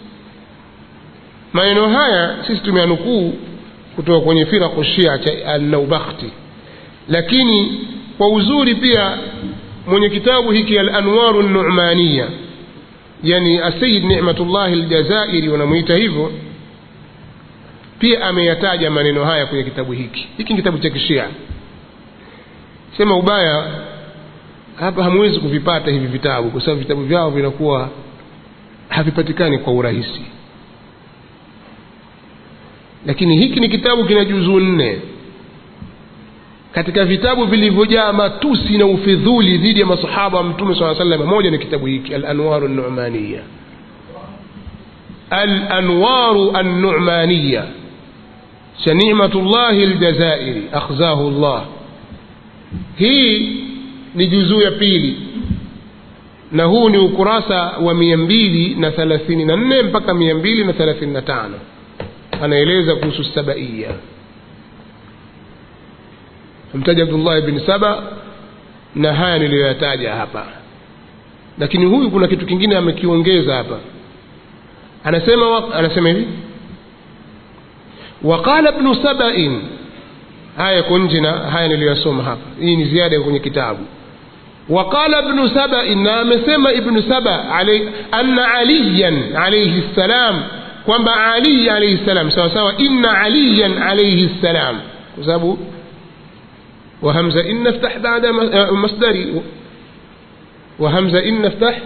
maneno haya sisi tumeanukuu kutoka kwenye firaku shia cha alnaubakhti lakini kwa uzuri pia mwenye kitabu hiki alanwaru numaniya yani asayid nicmatullahi ljazairi wanamwita hivyo pia ameyataja maneno haya kwenye kitabu hiki hiki ni kitabu cha kishia sema ubaya hapa hamwezi kuvipata hivi vitabu kwa sababu vitabu vyao vinakuwa havipatikani kwa urahisi lakini hiki ni kitabu kina juzuu nne katika vitabu vilivyojaa matusi na ufidhuli dhidi ya masahaba wa mtume saa salam moja ni kitabu hiki alanwaru numaniya alanwaru annumaniya cha nimatullahi ljazairi akhzahu llah hii ni juzuu ya pili na huu ni ukurasa wa mia mbili na thelathini na nne mpaka mia mbili na thelathini na tano anaeleza kuhusu sabaiya amtaja abdullahi bni saba na haya niliyoyataja hapa lakini huyu kuna kitu kingine amekiongeza hapa anasema anasema hivi waqala bnu sabain haya yako nje na haya niliyoyasoma hapa hii ni ziada kwenye kitabu waqala bnu sabain na amesema ibnu saba anna aliyan alaihi ssalam kwamba ali alaihi ssalam sawa sawa inna aliyan alaihi ssalam kwa sababu وهمزة إن افتح بعد مصدري وهمزة إن افتح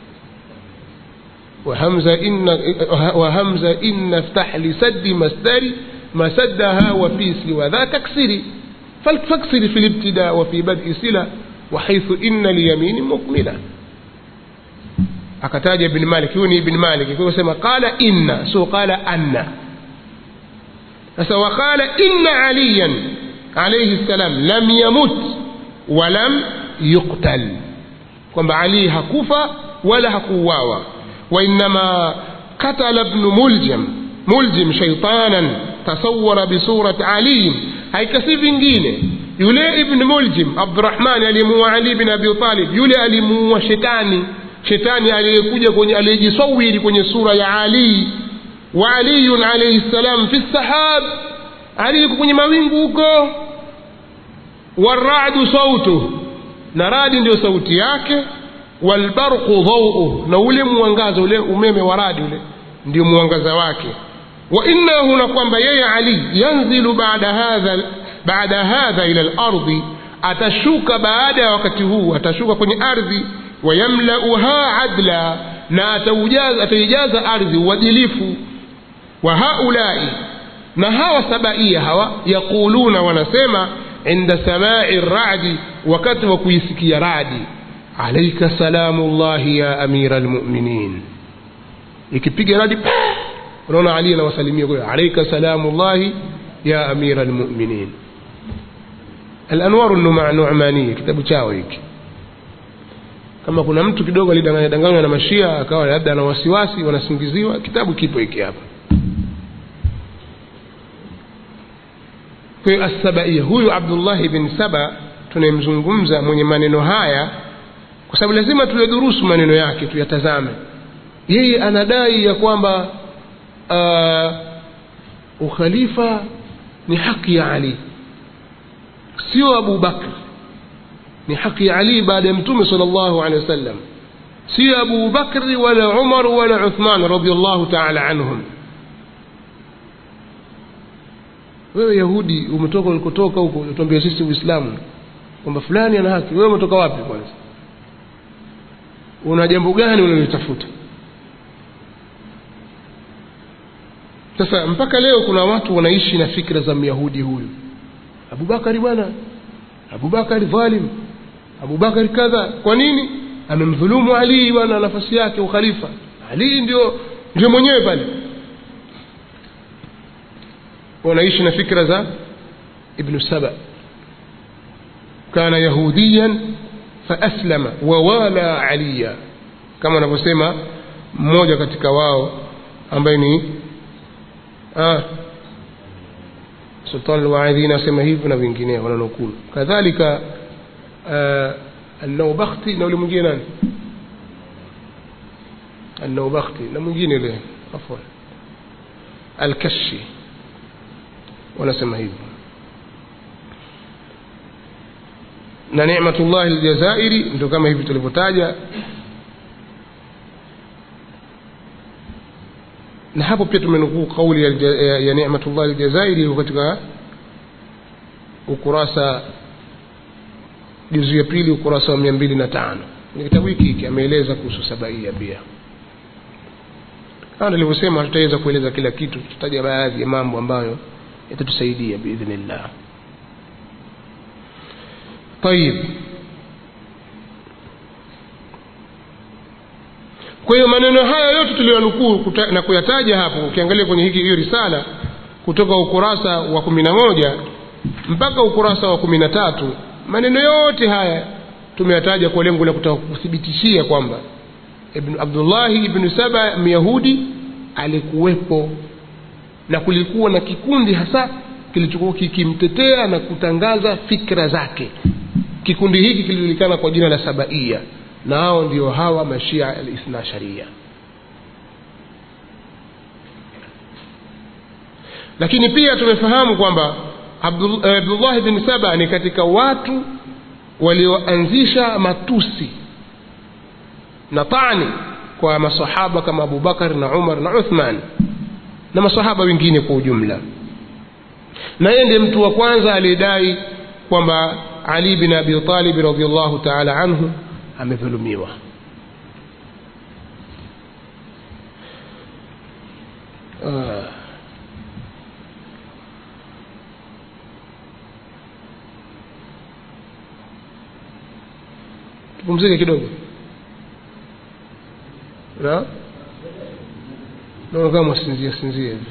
وهمزة إن وهمزة إن افتح لسد مصدري ما سدها وفي سوى ذا تكسري فاكسر في الابتداء وفي بدء سلة وحيث إن اليمين مكملة akataja ibn malik huyu ni ibn malik kwa sema qala inna so qala anna sasa waqala inna aliyan عليه السلام لم يمت ولم يقتل kwamba ali hakufa wala hakuuawa wainama katala bnu muljam muljim shaitanan tasawara bisurat aliyin haikasi vingine yule ibn muljim abdurahmani aliyemuua ali bin abi talib yule alimuua shetani shetani aliyekuja kwenye aliyejisawiri kwenye sura ya ali wa aliyun alaihi ssalam fi sahab ali yuko kwenye mawingu huko waradu sautu na radi ndio sauti yake walbarqu dhauuh na ule mwangaza ule umeme wa radi ule ndio mwangaza wake wa innahu na kwamba yeye ali yanzilu baada hadha baada hadha ila lardi atashuka baada ya wakati huu atashuka kwenye ardhi wayamlauha adla na ataujaza ataijaza ardhi uadilifu wa haulai na hawa sabaia hawa yaquluna wanasema inda samai radi wakati wa kuisikia radi alaika salamu llahi ya amira lmuminin ikipiga radi unaona ali anawasalimia kwa alaika salamu llahi ya amira lmuminin alanwaru numaniya kitabu chao hiki kama kuna mtu kidogo alidanganya danganywa na mashia akawa labda ana wasiwasi wanasingiziwa kitabu kipo hiki hapa kwa hiyo assabaia huyu abdullahi bin saba tunayemzungumza mwenye maneno haya kwa sababu lazima tuyadurusu maneno yake tuyatazame yeye anadai ya kwamba uh, ukhalifa ni haki ya ali sio abu bakr ni haki ya ali baada ya mtume sal llahu alehi wasallam sio abu bakri wala umar wala uthman radiallahu taala anhum wewe yahudi umetoka ulikotoka huko utuambia sisi uislamu kwamba fulani ana haki wewe umetoka wapi kwanza una jambo gani unalitafuta sasa mpaka leo kuna watu wanaishi na fikra za myahudi huyu abubakari bwana abubakari dhalim abubakari kadha kwa nini amemdhulumu ali bwana nafasi yake ukhalifa ali ndio ndio mwenyewe pale wanaishi na fikra za ibnu saba kana yahudiyan faaslama wawala aliya kama anavyosema mmoja katika wao ambaye ni ah, sultan alwaidhin asema hivyo na wengineo wananukulu kadhalika uh, النوبختي na ule mwingine nani النوبختي na mwingine yule afwan alkashi wanasema hivyo na ni'matullah aljazairi ndio kama hivi tulivyotaja na hapo pia tumenukuu kauli ya, ya, ya ni'matullah aljazairi iko katika ukurasa juzu ya pili ukurasa wa mia mbili na tano kwenye kitabu hiki hiki ameeleza kuhusu sabaia pia kama nilivyosema hatutaweza kueleza kila kitu tutataja baadhi ya mambo ambayo yatatusaidia biidhnillah tayib kwa hiyo maneno haya yote tuliyonukuu na kuyataja hapo ukiangalia kwenye hiki hiyo risala kutoka ukurasa wa kumi na moja mpaka ukurasa wa kumi na tatu maneno yote haya tumeyataja kwa lengo la kutaka kuthibitishia kwamba ibn abdullahi ibnu saba myahudi alikuwepo na kulikuwa na kikundi hasa kilichokuwa kikimtetea na kutangaza fikra zake kikundi hiki kilijulikana kwa jina la sabaia na hao ndio hawa mashia alithna sharia lakini pia tumefahamu kwamba abdullahi bin saba ni katika watu walioanzisha matusi na tani kwa masahaba kama abubakar na umar na uthman na masahaba wengine kwa ujumla na yeye ndiye mtu wa kwanza aliyedai kwamba ali bin abi talib radiallahu taala anhu amedhulumiwa uh. tupumzike kidogo na naona kama mwasinzia sinzia hivi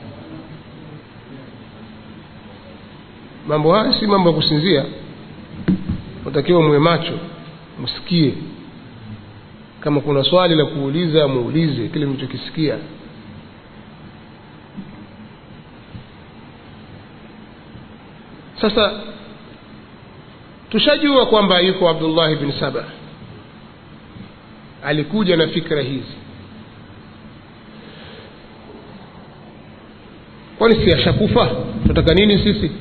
mambo haya si mambo ya kusinzia unatakiwa muwe macho msikie kama kuna swali la kuuliza muulize kile mlichokisikia sasa tushajua kwamba yuko abdullahi bin saba alikuja na fikra hizi kwani si ashakufa tunataka nini sisi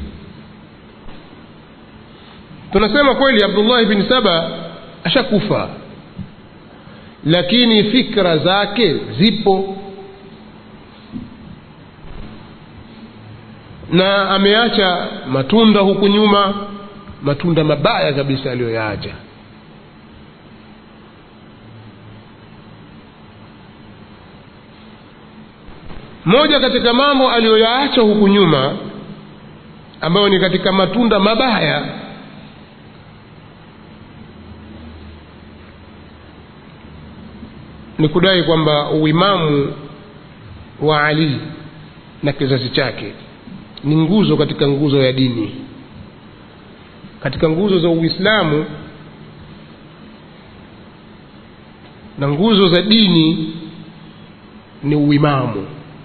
tunasema kweli abdullahi bin saba ashakufa lakini fikra zake zipo na ameacha matunda huku nyuma matunda mabaya kabisa aliyoyaacha moja katika mambo aliyoyaacha huku nyuma ambayo ni katika matunda mabaya ni kudai kwamba uimamu wa ali na kizazi chake ni nguzo katika nguzo ya dini katika nguzo za uislamu na nguzo za dini ni uimamu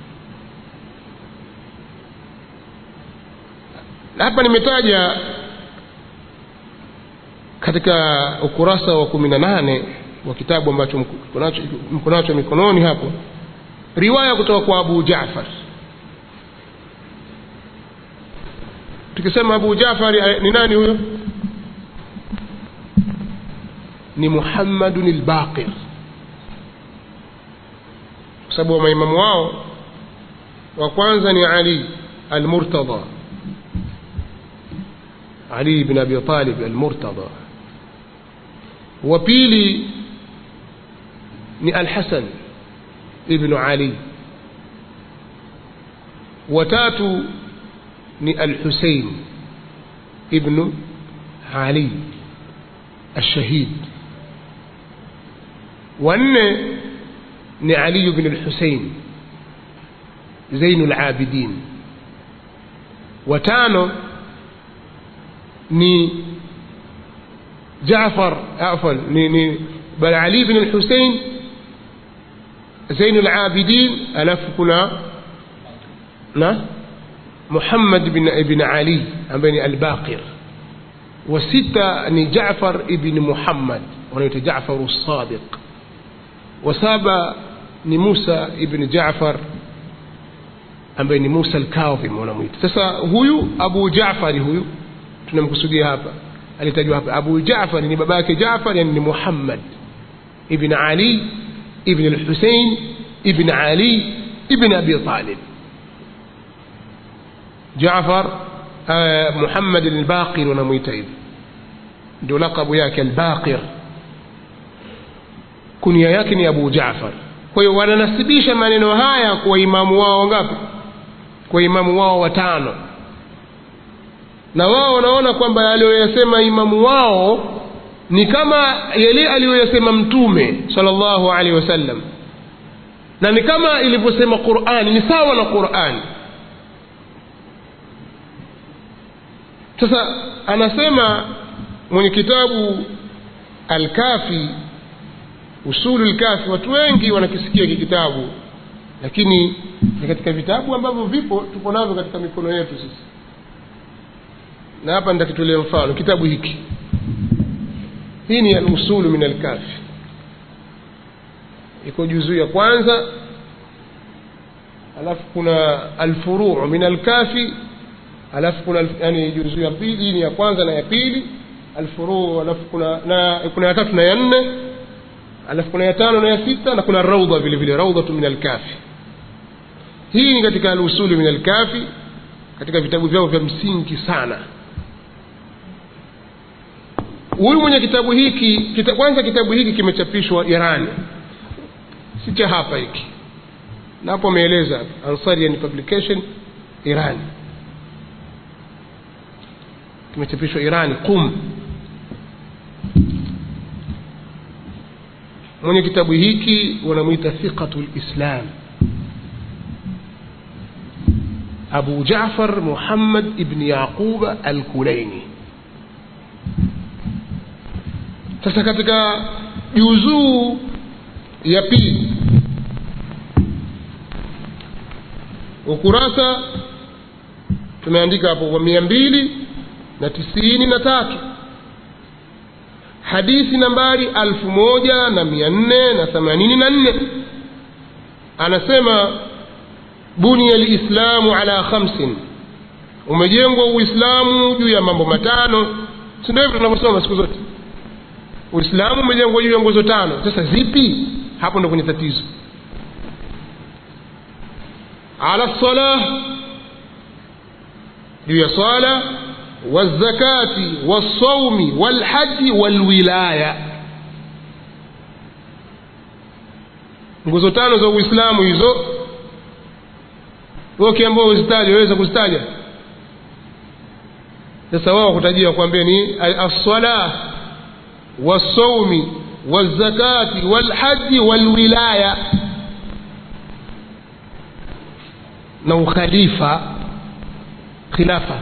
hapa nimetaja katika ukurasa wa kumi na nane wa kitabu ambacho mko nacho mikononi hapo riwaya kutoka kwa abu jafar tukisema abu jafari ni nani huyo ni muhammadun lbaqir kwa sababu maimamu wao wa kwanza ni ali almurtada ali bn abi talib almurtada wa pili ni alhasan ibnu ali watatu ni alhusein ibnu ali الشهيد wanne ni aliyu bn lhusein zainu labidin watano ni jafar afwan ni, ni bal ali bn lhusein zainu labidin alafu kuna na muhammad bn, bn ali ambaye ni albaqir wa sita ni jafar ibn muhammad wanaitwa jafaru sadiq wa saba ni musa ibn jafar ambaye ni musa alkadhim wanamwita sasa huyu abu jafari huyu tunamkusudia hapa alitajwa hapa abu jafari ni baba yake jafar yani ni muhammad ibn ali ibn alhusein ibn ali ibn abi talib jafar uh, muhammad albaqir wanamwita hivi ndio lakabu yake albaqir kunia yake ni abu jafar kwa hiyo wananasibisha maneno haya kwa imamu wao ngapi kwa imamu wao watano na wao wanaona kwamba aliyoyasema imamu wao ni kama yale aliyoyasema mtume salllahu alaihi wasallam na ni kama ilivyosema qurani ni sawa na qurani sasa anasema mwenye kitabu alkafi usulu lkafi watu wengi wanakisikia hiki kitabu lakini ni katika vitabu ambavyo vipo tuko navyo katika mikono yetu sisi na hapa nitakitolea mfano kitabu hiki hii ni alusulu min alkafi iko juzuu ya kwanza alafu kuna alfuruu min alkafi alafu kuna yani juzuu ya pili ni ya kwanza na ya pili alfuruu alafu kuna na kuna ya tatu na ya nne alafu kuna ya tano na ya sita na kuna raudha vile vile raudhatu min alkafi hii ni katika alusulu min alkafi katika vitabu vyao vya msingi sana huyu mwenye kitabu hiki kita, kwanza kitabu hiki kimechapishwa irani si cha hapa hiki na hapo ameeleza ansarian publication irani kimechapishwa irani qum mwenye kitabu hiki wanamwita thiqatu lislam abu jafar muhammad ibni yaquba alkulaini sasa katika juzuu ya pili ukurasa tumeandika hapo kwa mia mbili na tisini na tatu hadithi nambari alfu moja na mia nne na themanini na nne anasema bunia lislamu ala khamsin umejengwa uislamu juu ya mambo matano si ndio hivyo tunavyosoma siku zote uislamu umejengwa juu ya nguzo tano sasa zipi hapo ndo kwenye tatizo ala lsalah juu ya swala wazakati walsaumi walhaji walwilaya nguzo tano za uislamu hizo ukiambao uzitaja waweza kuzitaja sasa wao kutajia kuambia ni alsala walsaumi walzakati walhaji walwilaya na ukhalifa khilafa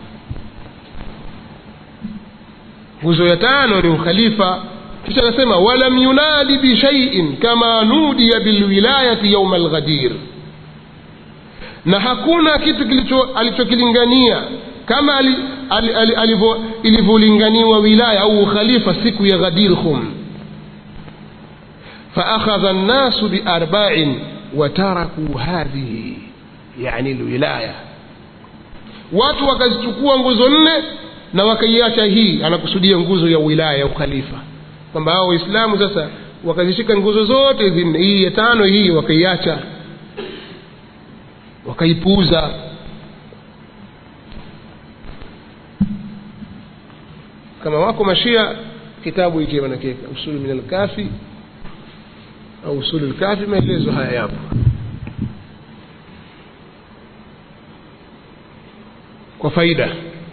nguzo ya tano ni ukhalifa kisha anasema walam yunadi bishaiin kama nudiya bilwilayati yauma alghadir na hakuna kitu kilicho alichokilingania kama ali, ali, ali, alivyo ilivyolinganiwa wilaya au ukhalifa siku ya ghadir khum فأخذ الناس بأرباع وتركوا هذه يعني الولاية watu wakazichukua nguzo nne na wakaiacha hii anakusudia nguzo ya wilaya ya ukhalifa kwamba hao waislamu sasa wakazishika nguzo zote hizi nne hii ya tano hii wakaiacha wakaipuuza kama wako mashia kitabu hiki wanakeka usulu min alkafi au usulu lkafi maelezo haya yapo kwa faida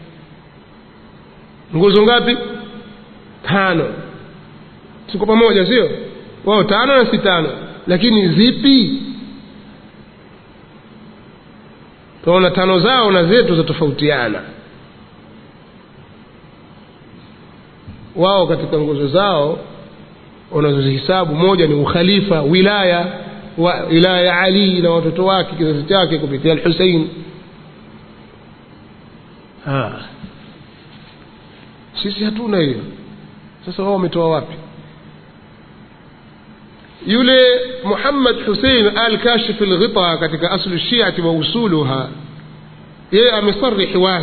nguzo ngapi tano siko pamoja sio wao tano na si tano lakini zipi tunaona tano zao na zetu zatofautiana wao katika nguzo zao wanazozihisabu moja ni ukhalifa wilaya wa wilaya ya ali na watoto wake kizazi chake kupitia alhusein sisi hatuna hiyo sasa wao wametoa wapi yule muhammad husein al kashif lghita katika aslu shiati wa usuluha yeye amesarihi wazi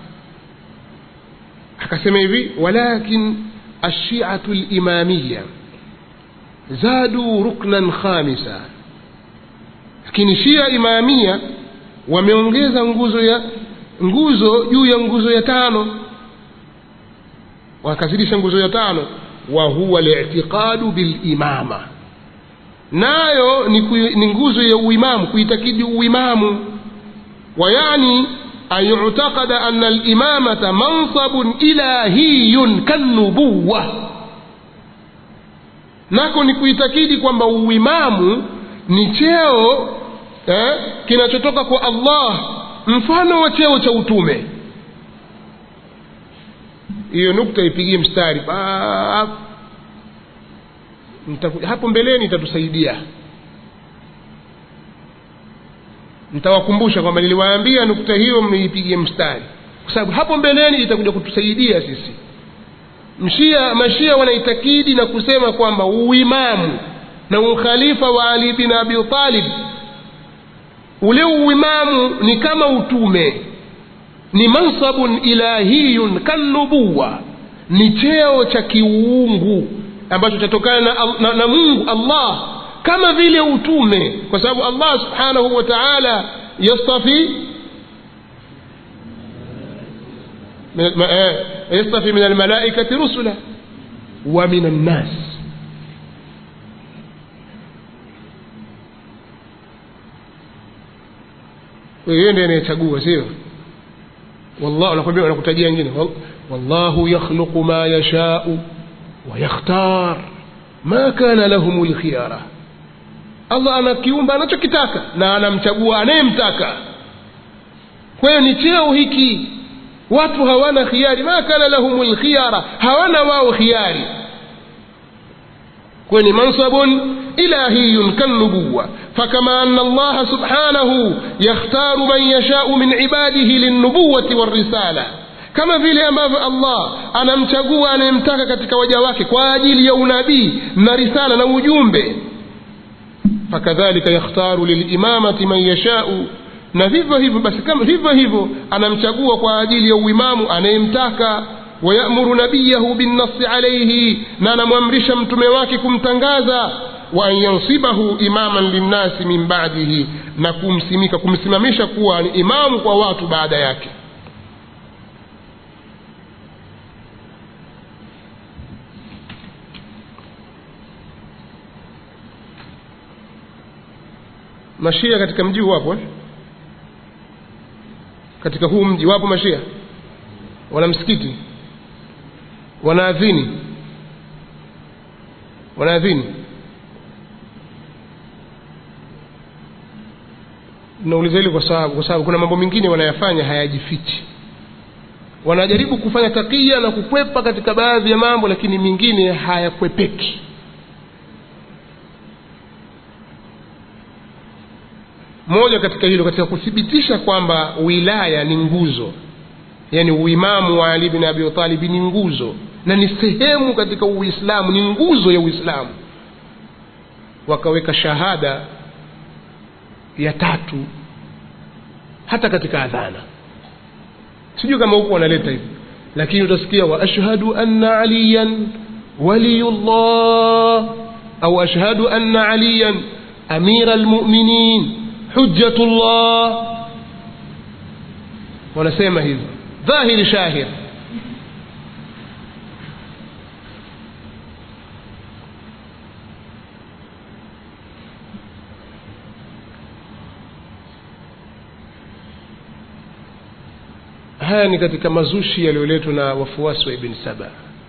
akasema hivi walakin alshiatu limamiya zadu ruknan khamisa lakini shia imamia wameongeza nguzo ya nguzo juu ya nguzo ya tano wakazidisha nguzo ya tano wa huwa litiqadu bilimama nayo ni, ku, ni nguzo ya uimamu kuitakidi uimamu wayani an yutakada ana alimamata mansabun ilahiyun kannubuwa nako ni kuitakidi kwamba uimamu ni cheo eh, kinachotoka kwa allah mfano wa cheo cha utume hiyo nukta ipigie mstari Baap. hapo mbeleni itatusaidia nitawakumbusha kwamba niliwaambia nukta hiyo mniipigie mstari kwa sababu hapo mbeleni itakuja kutusaidia sisi mshia mashia wanaitakidi na kusema kwamba uimamu na ukhalifa wa ali bin abi talib ule uimamu ni kama utume ni mansabun ilahiyun kannubuwa ni cheo cha kiuungu ambacho chatokana na, na, na mungu allah kama vile utume kwa sababu allah subhanahu wa taala yastafi yastafi min almalaikati rusula wa min annas hiyo ndiye anayechagua sio والله anakwambia anakutajia wengine wallahu yakhluqu ma yashau wa yakhtar ma kana lahum lkhiyara allah anakiumba anachokitaka na anamchagua anayemtaka kwa hiyo ni cheo hiki watu hawana khiari ma kana lahum lkhiyara hawana wao khiari kweni mansabun ilahiyun kannubuwa فكما أن الله سبحانه يختار من يشاء من عباده للنبوة والرسالة kama vile ambavyo allah anamchagua anayemtaka katika waja wake kwa ajili ya unabii na risala na ujumbe fakadhalika yakhtaru lilimamati man yashau na vivyo hivyo basi kama hivyo hivyo anamchagua kwa ajili ya uimamu anayemtaka wayamuru nabiyahu binnasi alaihi na anamwamrisha mtume wake kumtangaza wa an yansibahu imaman linnasi min badihi na kumsimika kumsimamisha kuwa ni imamu kwa watu baada yake mashia katika mji huu wapo eh? katika huu mji wapo mashia wana msikiti wanaadhini wanaadhini nauliza hili kwa sababu kwa sababu kuna mambo mengine wanayafanya hayajifichi wanajaribu kufanya takia na kukwepa katika baadhi ya mambo lakini mengine hayakwepeki moja katika hilo katika kuthibitisha kwamba wilaya ni nguzo yani uimamu wa ali bin abi talibi ni nguzo na ni sehemu katika uislamu ni nguzo ya uislamu wakaweka shahada ya tatu hata katika adhana sijui kama huku wanaleta hivi lakini utasikia wa ashhadu anna aliyan waliyullah au ashhadu anna aliyan amira almuminin hujjatullah wanasema hivyo dhahiri shahir haya ni katika mazushi yaliyoletwa na wafuasi wa ibn saba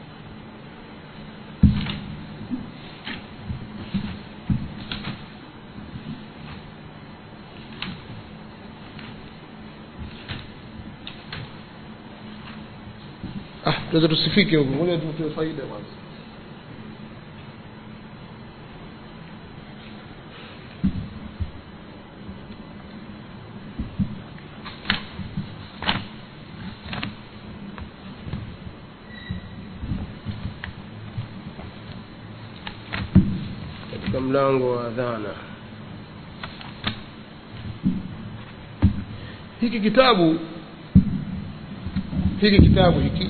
ah tunaweza tusifike huko ngoja tutoe faida kwanza katika mlango wa adhana hiki kitabu hiki kitabu hiki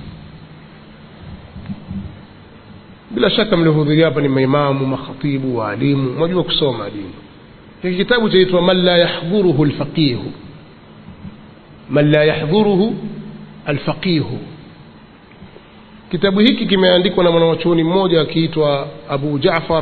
bila shaka mliohudhuria hapa ni maimamu makhatibu waalimu mwajua kusoma dini hiki kitabu chaitwa man la yahdhuruhu lfaqihu man la yahdhuruhu alfaqihu kitabu hiki kimeandikwa na mwanawachuoni mmoja akiitwa abu jafar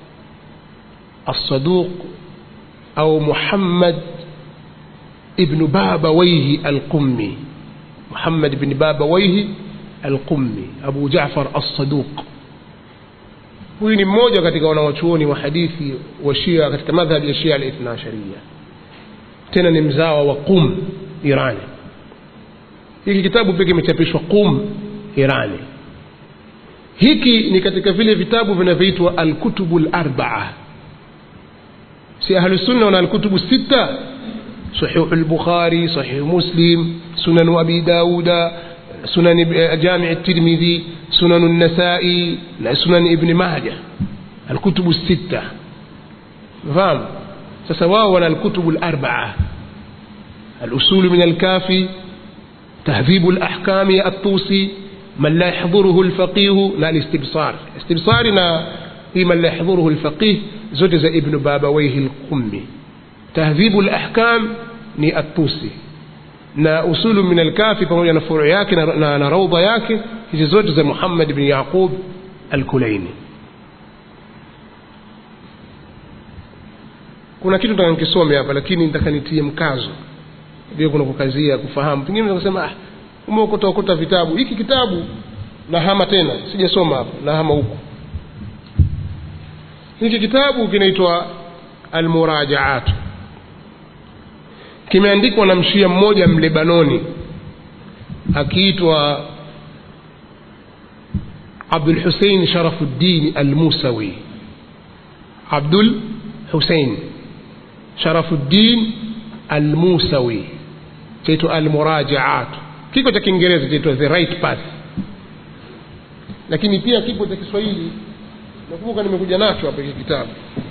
الصدوق أو محمد ابن بابويه القمي محمد بن بابويه القمي أبو جعفر الصدوق huyu ni mmoja katika wanawachuoni wa hadithi wa shia katika madhhabi ya shia alithna asharia tena ni mzawa wa qum irani hiki kitabu pia kimechapishwa qum irani hiki ni katika vile vitabu vinavyoitwa alkutubu larbaa si ahlusunna wana alkutubu sita sahihu lbukhari sahihu muslim sunanu abi dauda sunan jami tirmidhi sunanu nasai na sunan ibni maja alkutubu sita fahamu sasa wao wana alkutubu larbaa alusulu min alkafi تهذيب الأحكام الطوسي من لا يحضره الفقيه لا الاستبصار استبصارنا في من لا يحضره الفقيه زوج ابن بابويه القمي تهذيب الأحكام ni atusi na usulu min alkafi pamoja na furu yake na, na, na raudha yake hizi zote za muhammad bni yaqub alkulaini kuna kitu nataka nikisome hapa lakini nataka nitie mkazo ndio kuna kukazia kufahamu pengine unasema ah umeokota okota vitabu hiki kitabu nahama tena sijasoma hapa nahama huku hiki kitabu kinaitwa almurajaat kimeandikwa na mshia mmoja mlebanoni akiitwa abdul husein sharafuddin almusawi abdul husein sharafuddin almusawi chaitwa almurajaat kiko cha kiingereza chaitwa the right path lakini pia kipo cha kiswahili nakumbuka nimekuja nacho hapa hiki kitabu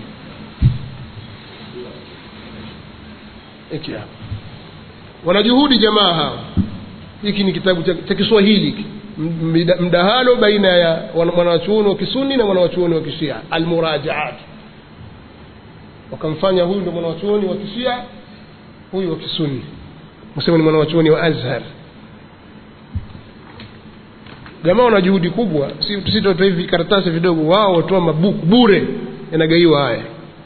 hiki hapa wanajuhudi jamaa hawa hiki ni kitabu cha, cha kiswahili hiki Mda- mdahalo baina ya wana- mwanawachuoni wa kisuni na mwanawachuoni wa kishia almurajaat wakamfanya huyu ndo mwanawachuoni wa kishia huyu wa kisuni msema ni mwanawachuoni wa azhar jamaa wana juhudi kubwa si tusitotoa hivi karatasi vidogo wao watoa mabuku bure yanagaiwa haya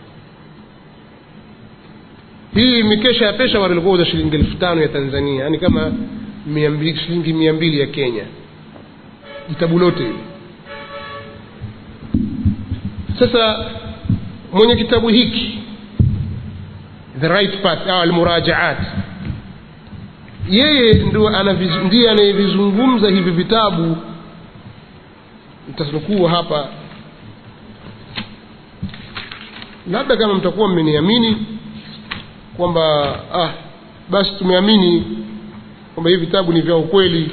hii mikesha ya peshawar ilikuwa uza shilingi elfu tano ya tanzania yaani kama mia mbili shilingi mia mbili ya kenya vitabu lote hili sasa mwenye kitabu hiki the right path au almurajaat yeye ndo anaviz- ndiye anayevizungumza hivi vitabu nitanukuu hapa labda kama mtakuwa mmeniamini kwamba ah, basi tumeamini kwamba hivi vitabu ni vya ukweli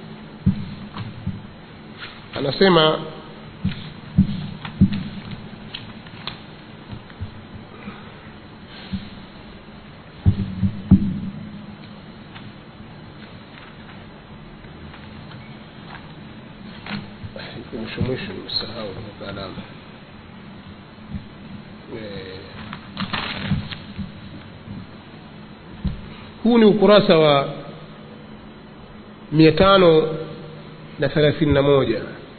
anasema iko mwisho mwisho nimesahau nimeweka alama Eh, huu ni ukurasa wa mia tano na thelathini na moja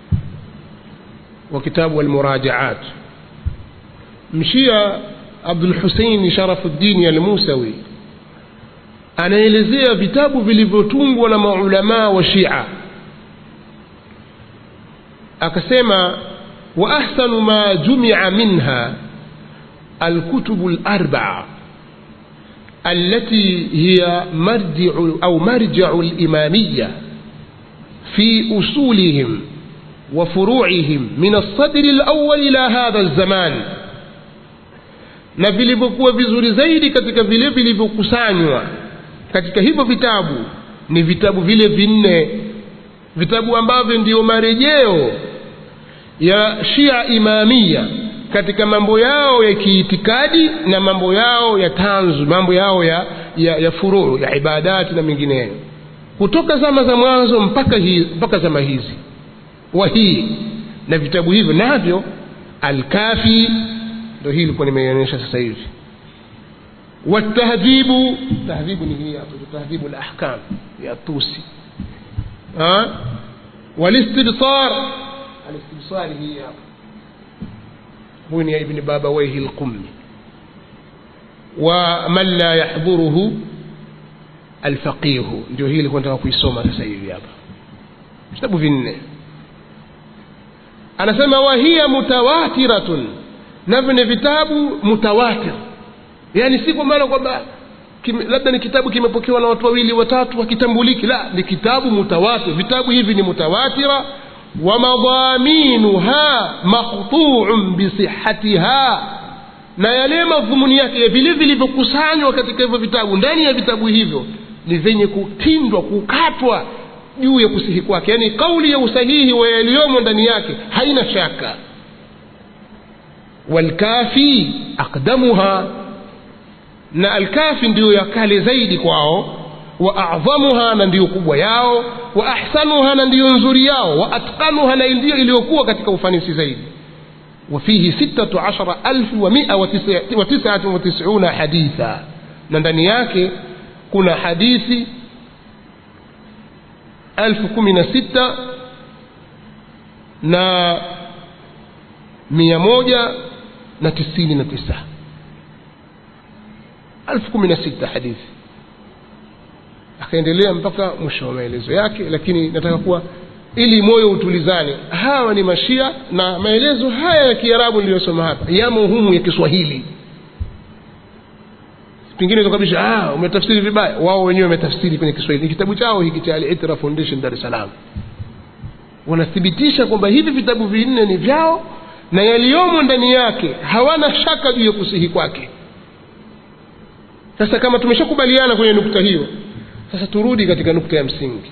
wa kitabu almurajaat mshia abdulhuseini sharafuddini almusawi anaelezea vitabu vilivyotungwa na maulamaa wa shia akasema wa ahsanu ma jumia minha alkutubu larbaa التي هي مرجع أو مرجع الإمامية في أصولهم وفروعهم من الصدر الأول إلى هذا الزمان na vilivyokuwa vizuri zaidi katika vile vilivyokusanywa katika hivyo vitabu ni vitabu vile vinne vitabu ambavyo ndiyo marejeo ya shia imamia katika mambo yao ya kiitikadi na mambo yao ya tanzu mambo yao ya, ya, ya furuu ya ibadati na mengineyo kutoka zama za mwanzo mpaka, hi, mpaka zama hizi wahii na vitabu hivyo navyo alkafi ndo hii ilikuwa nimeionyesha sasa hivi watahdhibu tahdhibu ni hii hapo tahdhibu lahkam ya tusi ha? walistibsar alistibsari hii hapo huyu ni ibni babawaihi lqummi wa man la yahdhuruhu alfaqihu ndio hii ilikuwa nataka kuisoma sasa hivi hapa vitabu vinne anasema wahiya mutawatiratun navyo ni vitabu mutawatir yaani si kwa maana kwamba kime- labda ni kitabu kimepokewa na watu wawili watatu hakitambuliki la ni kitabu mutawatir vitabu hivi ni mutawatira wamadhaminuha maqtuun bisihatiha na yale madhumuni yake ya vile vilivyokusanywa katika hivyo vitabu ndani ya vitabu hivyo ni vyenye kutindwa kukatwa juu ya kusihi kwake yaani kauli ya usahihi wa yaliyomo ndani yake haina shaka walkafi aqdamuha na alkafi ndiyo ya kale zaidi kwao wa adhamuha na ndiyo kubwa yao wa ahsanuha na ndiyo nzuri yao wa atqanuha na ndiyo iliyokuwa katika ufanisi zaidi وفيه ستة عشر ألف ومئة وتسع- وتسعة وتسعون حديثا na ndani yake kuna hadithi elfu kumi na sita na mia moja na tisini na tisa elfu kumi na sita hadithi akaendelea mpaka mwisho wa maelezo yake lakini nataka kuwa ili moyo utulizane hawa ni mashia na maelezo haya ya kiarabu niliyosoma hapa yamo humu ya kiswahili pengine tukabisha ah, umetafsiri vibaya wao wenyewe wametafsiri kwenye kiswahili ni kitabu chao hiki cha al-itra foundation dar es salaam wanathibitisha kwamba hivi vitabu vinne ni vyao na yaliyomo ndani yake hawana shaka juu ya kusihi kwake sasa kama tumeshakubaliana kwenye nukta hiyo sasa turudi katika nukta ya msingi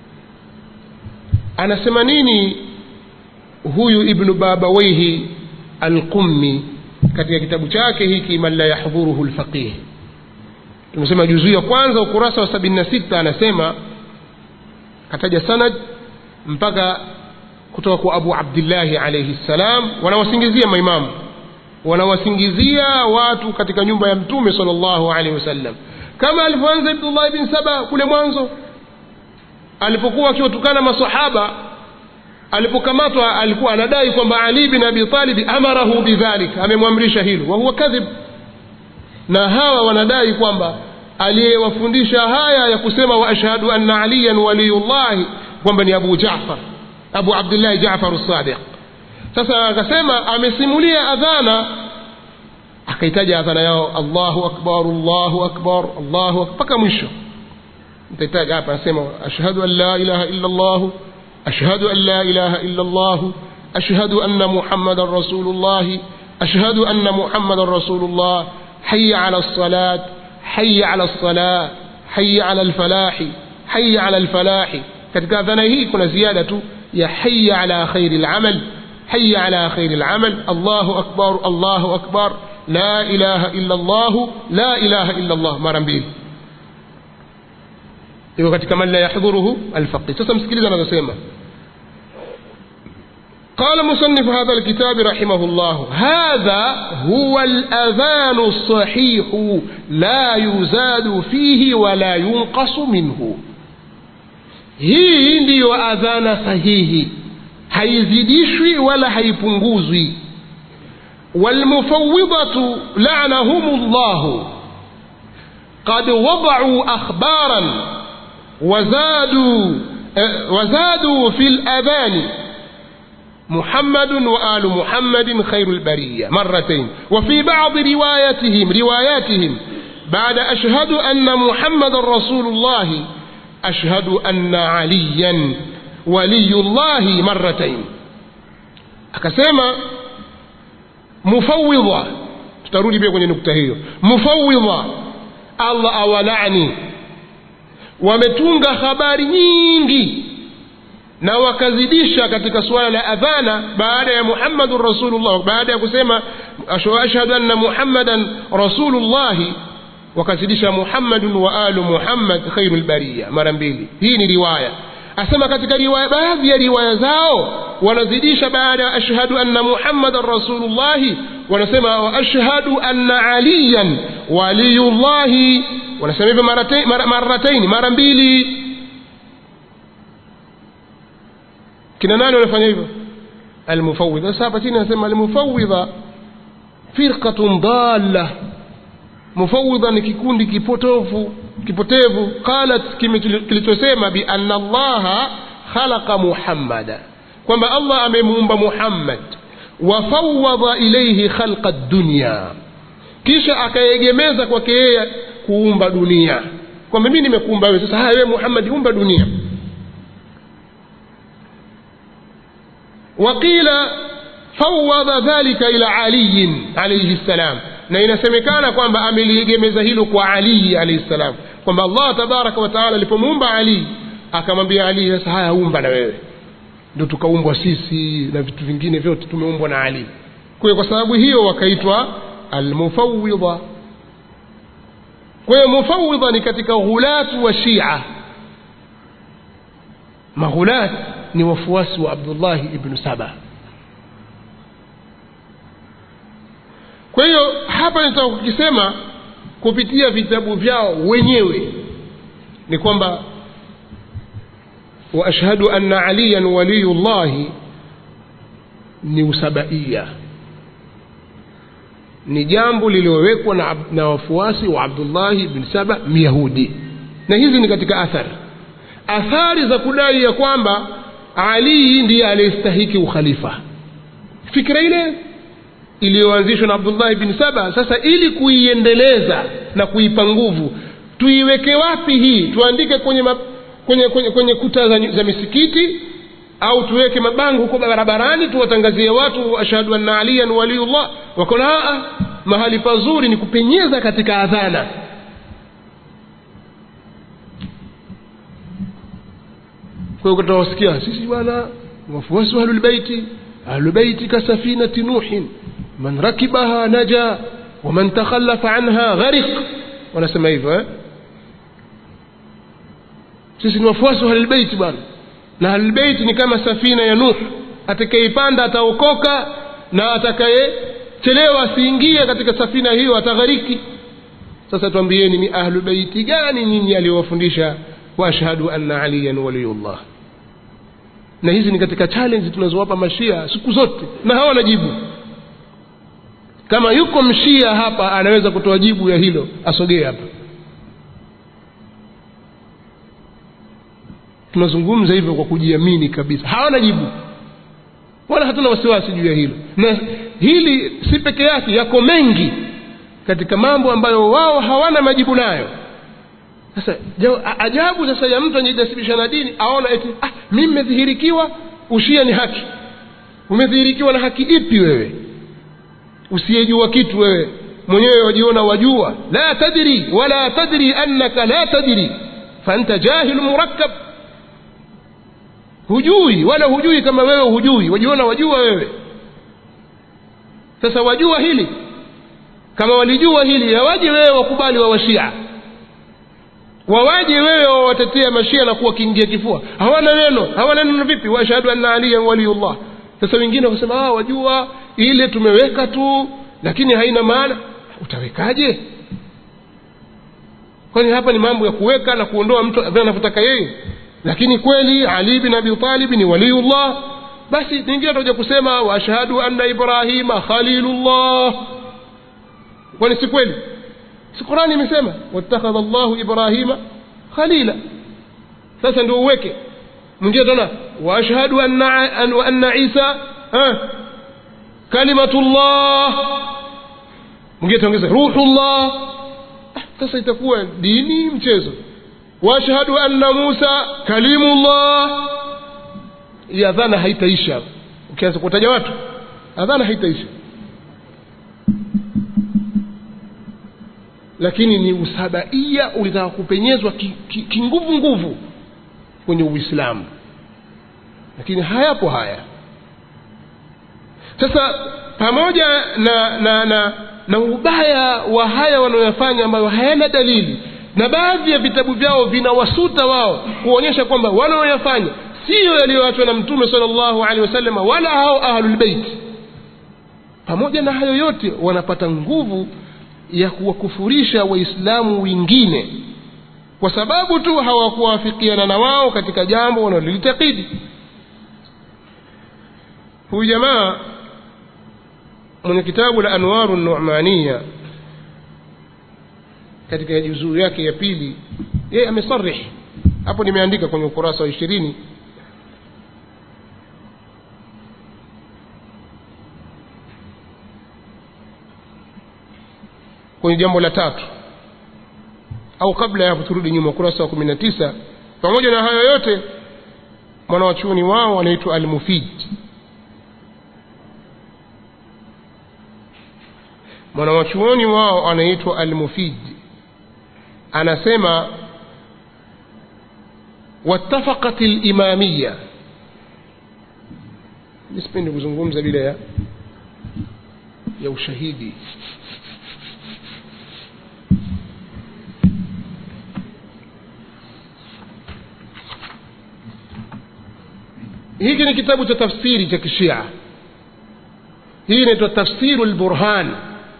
anasema nini huyu ibnu babawaihi alqummi katika kitabu chake hiki man la yahdhuruhu lfaqih tumesema juzuu ya kwanza ukurasa wa sabini na sita anasema kataja sanad mpaka kutoka kwa abu abdillahi alaihi ssalam wanawasingizia maimamu wanawasingizia watu katika nyumba ya mtume sal llahu alaihi wasallam kama alivyoanza ibnullahi bin saba kule mwanzo alipokuwa akiwatukana masahaba alipokamatwa alikuwa anadai kwamba ali bin abi talibi amarahu bidhalik amemwamrisha hilo wahuwa kadhib na hawa wanadai kwamba aliyewafundisha haya ya kusema wa ashhadu anna aliyan waliyullahi kwamba ni abu jafar abu abdillahi jafar sadiq sasa akasema amesimulia adhana akaitaja adhana yao allahu akbar allahu akbar allahu mpaka mwisho nitahitaji hapa anasema ashhadu an la ilaha illa llahu أشهد أن لا إله إلا الله أشهد أن محمدا رسول الله أشهد أن محمدا رسول الله حي على الصلاة حي على الصلاة حي على الفلاح حي على الفلاح katika dhana hii kuna ziada tu ya haya ala khairi lamal haya ala khairi lamal allahu akbar allahu akbar la ilaha illa llahu la ilaha illa llah mara mbili iko katika man la yahdhuruhu alfaqih sasa msikiliza anavyosema قال مصنف هذا الكتاب رحمه الله هذا هو الأذان الصحيح لا يزاد فيه ولا ينقص منه hii ndiyo adhana sahihi haizidishwi wala haipunguzwi walmufawidatu lanahum llahu qad wadau akhbaran وزادوا وزادوا في الأذان محمد وآل محمد خير البرية مرتين وفي بعض رواياتهم رواياتهم بعد أشهد أن محمد رسول الله أشهد أن عليا ولي الله مرتين akasema mufawidha tutarudi pia kwenye nukta hiyo mufawidha allah awalani wametunga habari nyingi na wakazidisha katika suala la adhana baada ya muhammadun rasulullah baada ya kusema ashhadu anna muhammadan rasulullahi wakazidisha muhammadun wa alu muhammad khairu lbariya mara mbili hii ni riwaya asema katika riwaya baadhi ya riwaya zao wanazidisha baada ya ashhadu anna muhammadan rasulullahi wanasema wa ashhadu anna aliyan waliyullahi wanasema hivyo marataini mara mbili kina nani wanafanya hivyo almufawidha sasa hapa chini anasema almufawidha firqatun dalla mufawidha ni kikundi kipotofu kipotevu qalat kilichosema bianna allaha khalaqa muhammada kwamba allah amemuumba muhammad wafawada ilaihi khalqa dunya kisha akaegemeza kwake yeye kuumba dunia kwamba mimi nimekuumba wewe sasa haya wewe muhammad umba dunia waqila fawada dhalika ila aliyin alaihi ssalam na inasemekana kwamba ameliegemeza hilo kwa alii alaihi ssalam kwamba allah tabaraka wataala alipomuumba ali akamwambia ali sasa haya umba na wewe ndo tukaumbwa sisi na vitu vingine vyote tumeumbwa na ali kwa kwa sababu hiyo wakaitwa almufawidha kwa hiyo mufawidha ni katika ghulatu wa shia maghulat ni wafuasi wa abdullahi ibnu saba kwa hiyo hapa nitaka kukisema kupitia vitabu vyao wenyewe ni kwamba waashhadu anna aliyan waliyu llahi ni usabaia ni jambo lililowekwa na, na wafuasi wa abdullahi bn saba myahudi na hizi ni katika athari athari za kudai ya kwamba ali ndiye aliyestahiki ukhalifa fikira ile iliyoanzishwa na abdullahi bin saba sasa ili kuiendeleza na kuipa nguvu tuiweke wapi hii tuandike kwenye, ma, kwenye, kwenye, kwenye kuta za, za misikiti au tuweke mabango huko barabarani tuwatangazie watu ashhadu anna aliyan waliyullah wakona mahali pazuri ni kupenyeza katika adhana kwa hiyo tutawasikia sisi bwana wafuasi wa ahlulbeiti ahlulbeiti kasafinati nuhin man rakibaha naja waman takhallafa anha gharik wanasema hivyo eh? sisi ni wafuasi wa ahlulbeiti bwana na ahlulbeiti ni kama safina ya nuh atakayeipanda ataokoka na atakayechelewa asiingie katika safina hiyo ataghariki sasa twambieni ni ahlu beiti gani nyinyi aliyowafundisha waashhadu anna aliyan waliyullah na hizi ni katika challenge tunazowapa mashia siku zote na hawana jibu kama yuko mshia hapa anaweza kutoa jibu ya hilo asogee hapa tunazungumza hivyo kwa kujiamini kabisa hawana jibu wala hatuna wasiwasi juu ya hilo na hili si peke yake yako mengi katika mambo ambayo wao hawana majibu nayo sasa ajabu sasa ya mtu anajinasibisha na dini aona eti ah, mi mmedhihirikiwa ushia ni haki umedhihirikiwa na haki ipi wewe usiyejua kitu wewe mwenyewe wajiona wajua la tadri wala tadri annaka la tadri faanta jahilu murakkab hujui wala hujui kama wewe hujui wajiona wajua wewe sasa wajua hili kama walijua hili yawaje wewe wakubali wa washia wawaje wewe wawatetea mashia na kuwa kiingia kifua hawana neno hawana neno vipi washhadu anna aliyan waliyullah sasa wengine wakasema ah, wajua ile tumeweka tu lakini haina maana utawekaje kwani hapa ni mambo ya kuweka na kuondoa mtu vile anavyotaka yeye lakini kweli ali bin abi talib ni waliyullah basi nyingine tutakuja kusema waashhadu anna ibrahima khalilullah kwani si kweli si qurani imesema wattakhadha llahu ibrahima khalila sasa ndio uweke mwingine tena waashhadu anna, an, anna isa eh, kalimatullah mwingine taongeza ruhullah sasa itakuwa dini mchezo waashhadu anna musa kalimullah hii adhana haitaisha ukianza kutaja watu adhana haitaisha lakini ni usabaia ulitaka kupenyezwa kinguvu ki, ki nguvu kwenye uislamu lakini hayapo haya sasa pamoja na na na na ubaya wa haya wanaoyafanya ambayo hayana dalili na baadhi ya vitabu vyao vinawasuta wao kuonyesha kwamba wanaoyafanya siyo yaliyoachwa na mtume sala llahu alehi wasallam wala hao ahlulbeiti pamoja na hayo yote wanapata nguvu ya kuwakufurisha waislamu wengine kwa sababu tu hawakuwafikiana na wao katika jambo wanalolitakidi huyu jamaa mwenye kitabu la anwaru numania katika juzuu yake ya pili yeye amesarih hapo nimeandika kwenye ukurasa wa ishirini kwenye jambo la tatu au kabla ya hapo turudi nyuma ukurasa wa kumi na tisa pamoja na hayo yote mwanawachuoni wao anaitwa almufid mwanawachuoni wao anaitwa almufid anasema wattafaqat limamiya nisipendi kuzungumza bila ya ya ushahidi hiki ni kitabu cha tafsiri cha kishia hii inaitwa tafsiru lburhan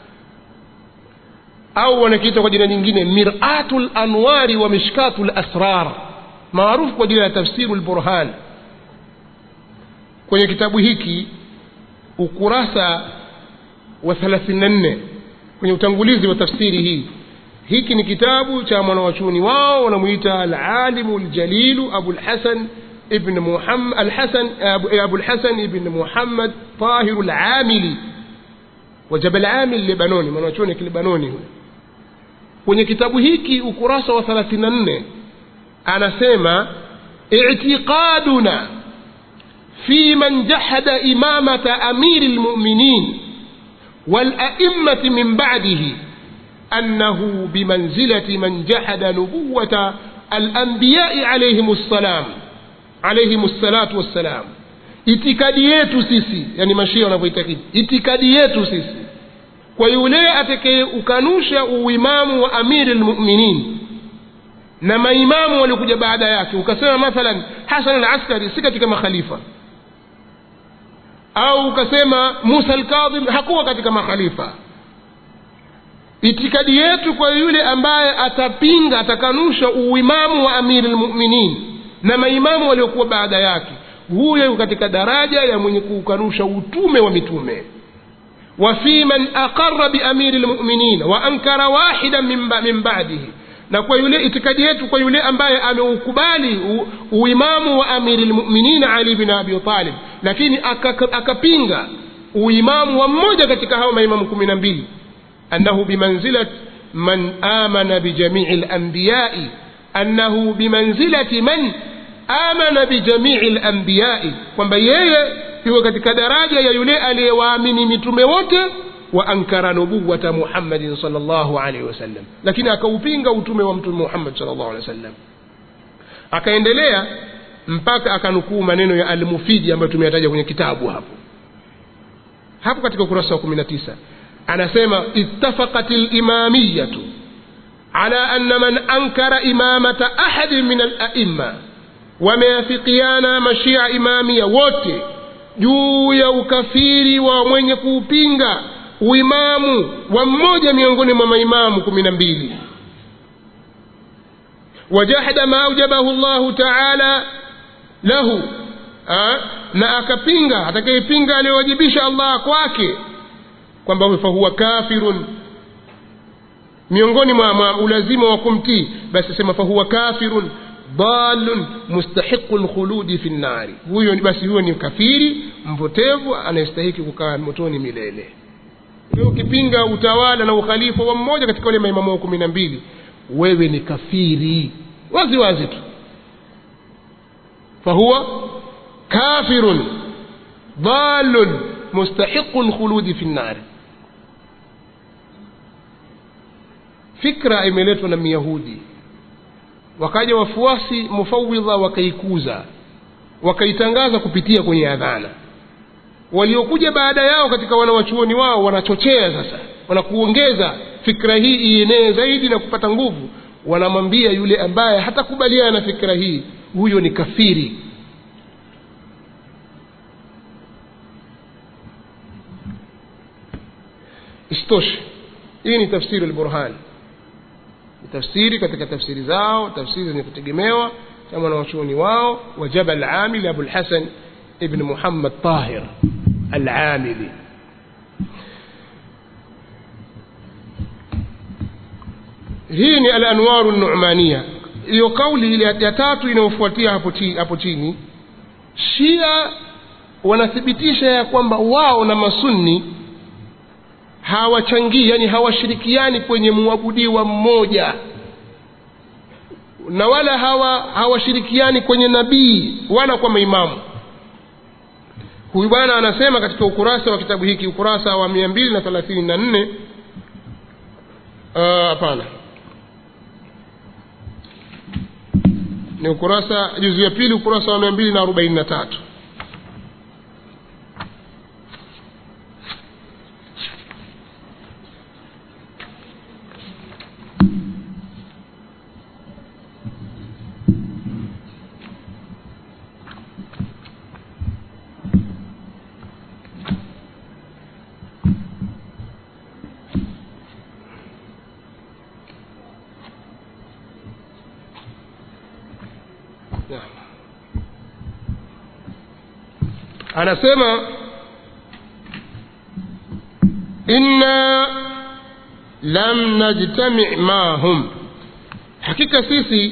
au wanakiita kwa jina nyingine miratu lanwari wa mishkatu lasrar maarufu kwa jina la tafsiru lburhan kwenye kitabu hiki ukurasa wa 34 kwenye utangulizi wa tafsiri hii hiki ni kitabu cha mwanawachuoni wao wanamwita alalimu ljalilu abulhasan ابن محمد الحسن أبو الحسن ابن محمد طاهر العاملي وجبل عامل لبناني mwanachuoni kilibanoni huyo kwenye kitabu hiki ukurasa wa 34 anasema i'tiqaduna في من جحد إمامة أمير المؤمنين والأئمة من بعده أنه بمنزلة من جحد نبوة الأنبياء عليهم السلام alaihim ssalatu wassalam itikadi yetu sisi yani mashia wanavyoitakidi itikadi yetu sisi kwa yule atakayeukanusha uimamu wa amiri lmuminin na maimamu waliokuja baada yake ukasema mathalan hasan al askari si katika makhalifa au ukasema musa alkadhim hakuwa katika makhalifa itikadi yetu kwa yule ambaye atapinga atakanusha uimamu wa amiri lmuminin na maimamu waliokuwa baada yake huyo katika daraja ya mwenye kuukanusha utume wa mitume وفي من أقر بأمير المؤمنين وأنكر واحدا من, من بعده na kwa yule itikadi yetu kwa yule ambaye ameukubali uimamu wa amiri lmuminin ali bin abi talib lakini akapinga aka uimamu wa mmoja katika hao maimamu kumi na mbili annahu bimanzilat man amana bijamii lambiyai annahu bimanzilati man amana bijamii lambiyai kwamba yeye yuko katika daraja ya yule aliyewaamini mitume wote wa ankara nubuwata muhammadin salllahu alaihi wasallam lakini akaupinga utume wa mtume muhammad salllahu alehi wasallam akaendelea mpaka akanukuu maneno ya almufidi ambayo tumeyataja kwenye kitabu hapo hapo katika ukurasa wa kumi na tisa anasema ittafaqat limamiyatu ala anna man ankara imamata ahadin min alaimma wameafikiana mashia imamia wote juu ya ukafiri wa mwenye kuupinga uimamu wa mmoja miongoni mwa maimamu kumi na mbili wajahada ma aujabahu llahu taala lahu ha? na akapinga atakayepinga aliyowajibisha allah kwake kwamba fahuwa kafirun miongoni mwa, mwa ulazima wa kumtii basi sema fahuwa kafirun dalun mustahiqu lkhuludi fi nnari huyo basi huyo ni kafiri mpotevu anayestahiki kukaa motoni milele wewe ukipinga utawala na ukhalifa wa mmoja katika wale maimamu wa kumi na mbili wewe ni kafiri wazi wazi tu fahuwa kafirun dalun mustahiqu lkhuludi fi nnari fikra imeletwa na myahudi wakaja wafuasi mufawidha wakaikuza wakaitangaza kupitia kwenye adhana waliokuja baada yao katika wanawachuoni wao wanachochea sasa wanakuongeza fikra hii ienee zaidi na kupata nguvu wanamwambia yule ambaye hatakubaliana na fikra hii huyo ni kafiri isitoshe hii ni tafsiri lburhan ni tafsiri katika tafsiri zao tafsiri zenye kutegemewa kama wanawachuoni wao wa jabal amili abulhasan ibn muhammad tahir alamili hii ni alanwaru numania hiyo kauli ile ya tatu inayofuatia hapo chini, hapo chini shia wanathibitisha ya kwamba wao na masunni hawachangii yani hawashirikiani kwenye mwabudiwa mmoja na wala hawa hawashirikiani kwenye nabii wala kwa maimamu huyu bwana anasema katika ukurasa wa kitabu hiki ukurasa wa mia mbili na thelathini na nne hapana ni ukurasa juzu ya pili ukurasa wa mia mbili na arobaini na tatu anasema inna lam najtami mahum hakika sisi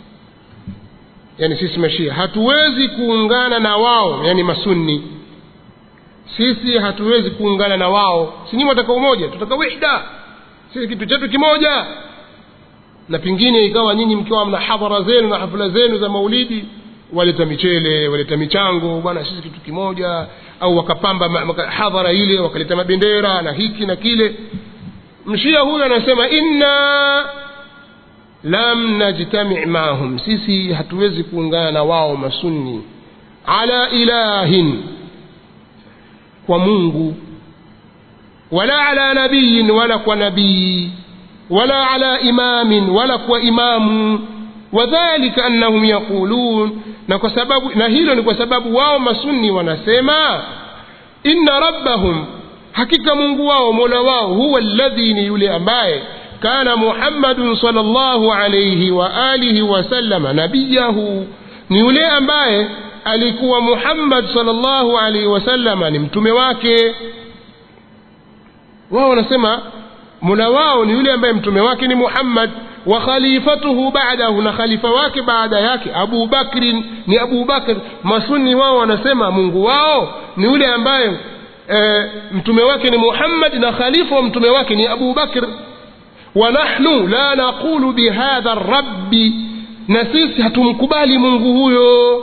yani sisi mashia hatuwezi kuungana na wao yani masunni sisi hatuwezi kuungana na wao si nyinyi wataka umoja tutaka wihda sisi kitu chetu kimoja na pengine ikawa nyinyi mkiwa mna hadhara zenu na hafla zenu za maulidi waleta michele waleta michango bwana sisi kitu kimoja au wakapamba hadhara ile wakaleta mabendera na hiki na kile mshia huyu anasema inna lam najtami maahum sisi hatuwezi kuungana na wao masunni ala ilahin kwa mungu wala ala nabiyin wala kwa nabii wala ala imamin wala kwa imamu wadhalika annahum yaqulun na kwa sababu na hilo ni kwa sababu wao masunni wanasema inna rabbahum hakika mungu wao mola wao huwa alladhi ni yule ambaye kana muhammadun salllahu alaihi wa alihi wasallama nabiyahu ni yule ambaye alikuwa muhammad salllahu alaihi wasallama ni mtume wake wao wanasema mola wao ni yule ambaye mtume wake ni muhammad wa khalifatuhu ba'dahu na khalifa wake baada yake abu bakrin ni abu bakr masuni wao wanasema mungu wao ni yule ambaye e, mtume wake ni muhammad na khalifa wa mtume wake ni abu bakr wa nahnu la naqulu bihadha rabbi na sisi hatumkubali mungu huyo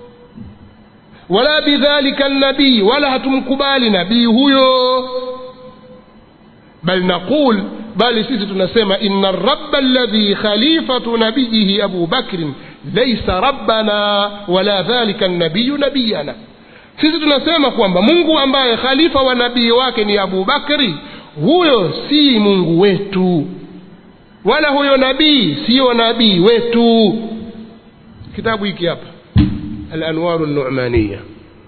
wala bidhalika nabii wala hatumkubali nabii huyo bal naqul bali sisi tunasema inna rabba alladhi khalifatu nabiyihi abu bakrin laisa rabbana wala dhalika nabiyu nabiyana sisi tunasema kwamba mungu ambaye khalifa wa nabii wake ni abu bakri huyo si mungu wetu wala huyo nabii siyo nabii wetu kitabu hiki hapa alanwaru numaniya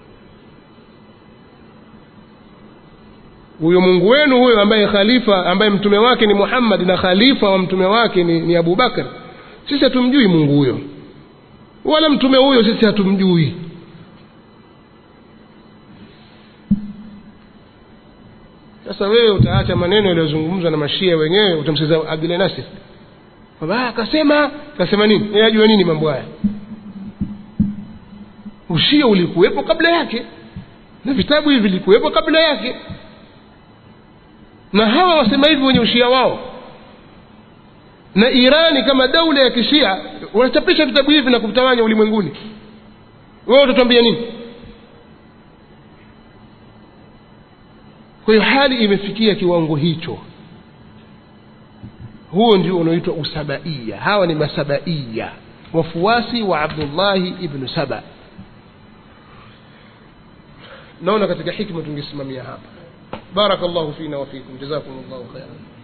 huyo mungu wenu huyo ambaye khalifa ambaye mtume wake ni muhammad na khalifa wa mtume wake ni, ni abubakar sisi hatumjui mungu huyo wala mtume huyo sisi hatumjui sasa wewe utaacha maneno yaliyozungumzwa na mashia wenyewe utamsikiza abdulahi nasir kwamba akasema kasema nini yeye ajua nini mambo haya ushia ulikuwepo kabla yake na vitabu hivi vilikuwepo kabla yake na hawa wasema hivi wenye ushia wao na irani kama daula ya kishia wanachapisha vitabu hivi na kuvitawanya ulimwenguni wewe utatuambia nini kwa hiyo hali imefikia kiwango hicho huo ndio unaoitwa usabaia hawa ni masabaia wafuasi wa abdullahi ibnu saba naona katika hikma tungesimamia hapa بارك الله فينا وفيكم جزاكم الله خيرا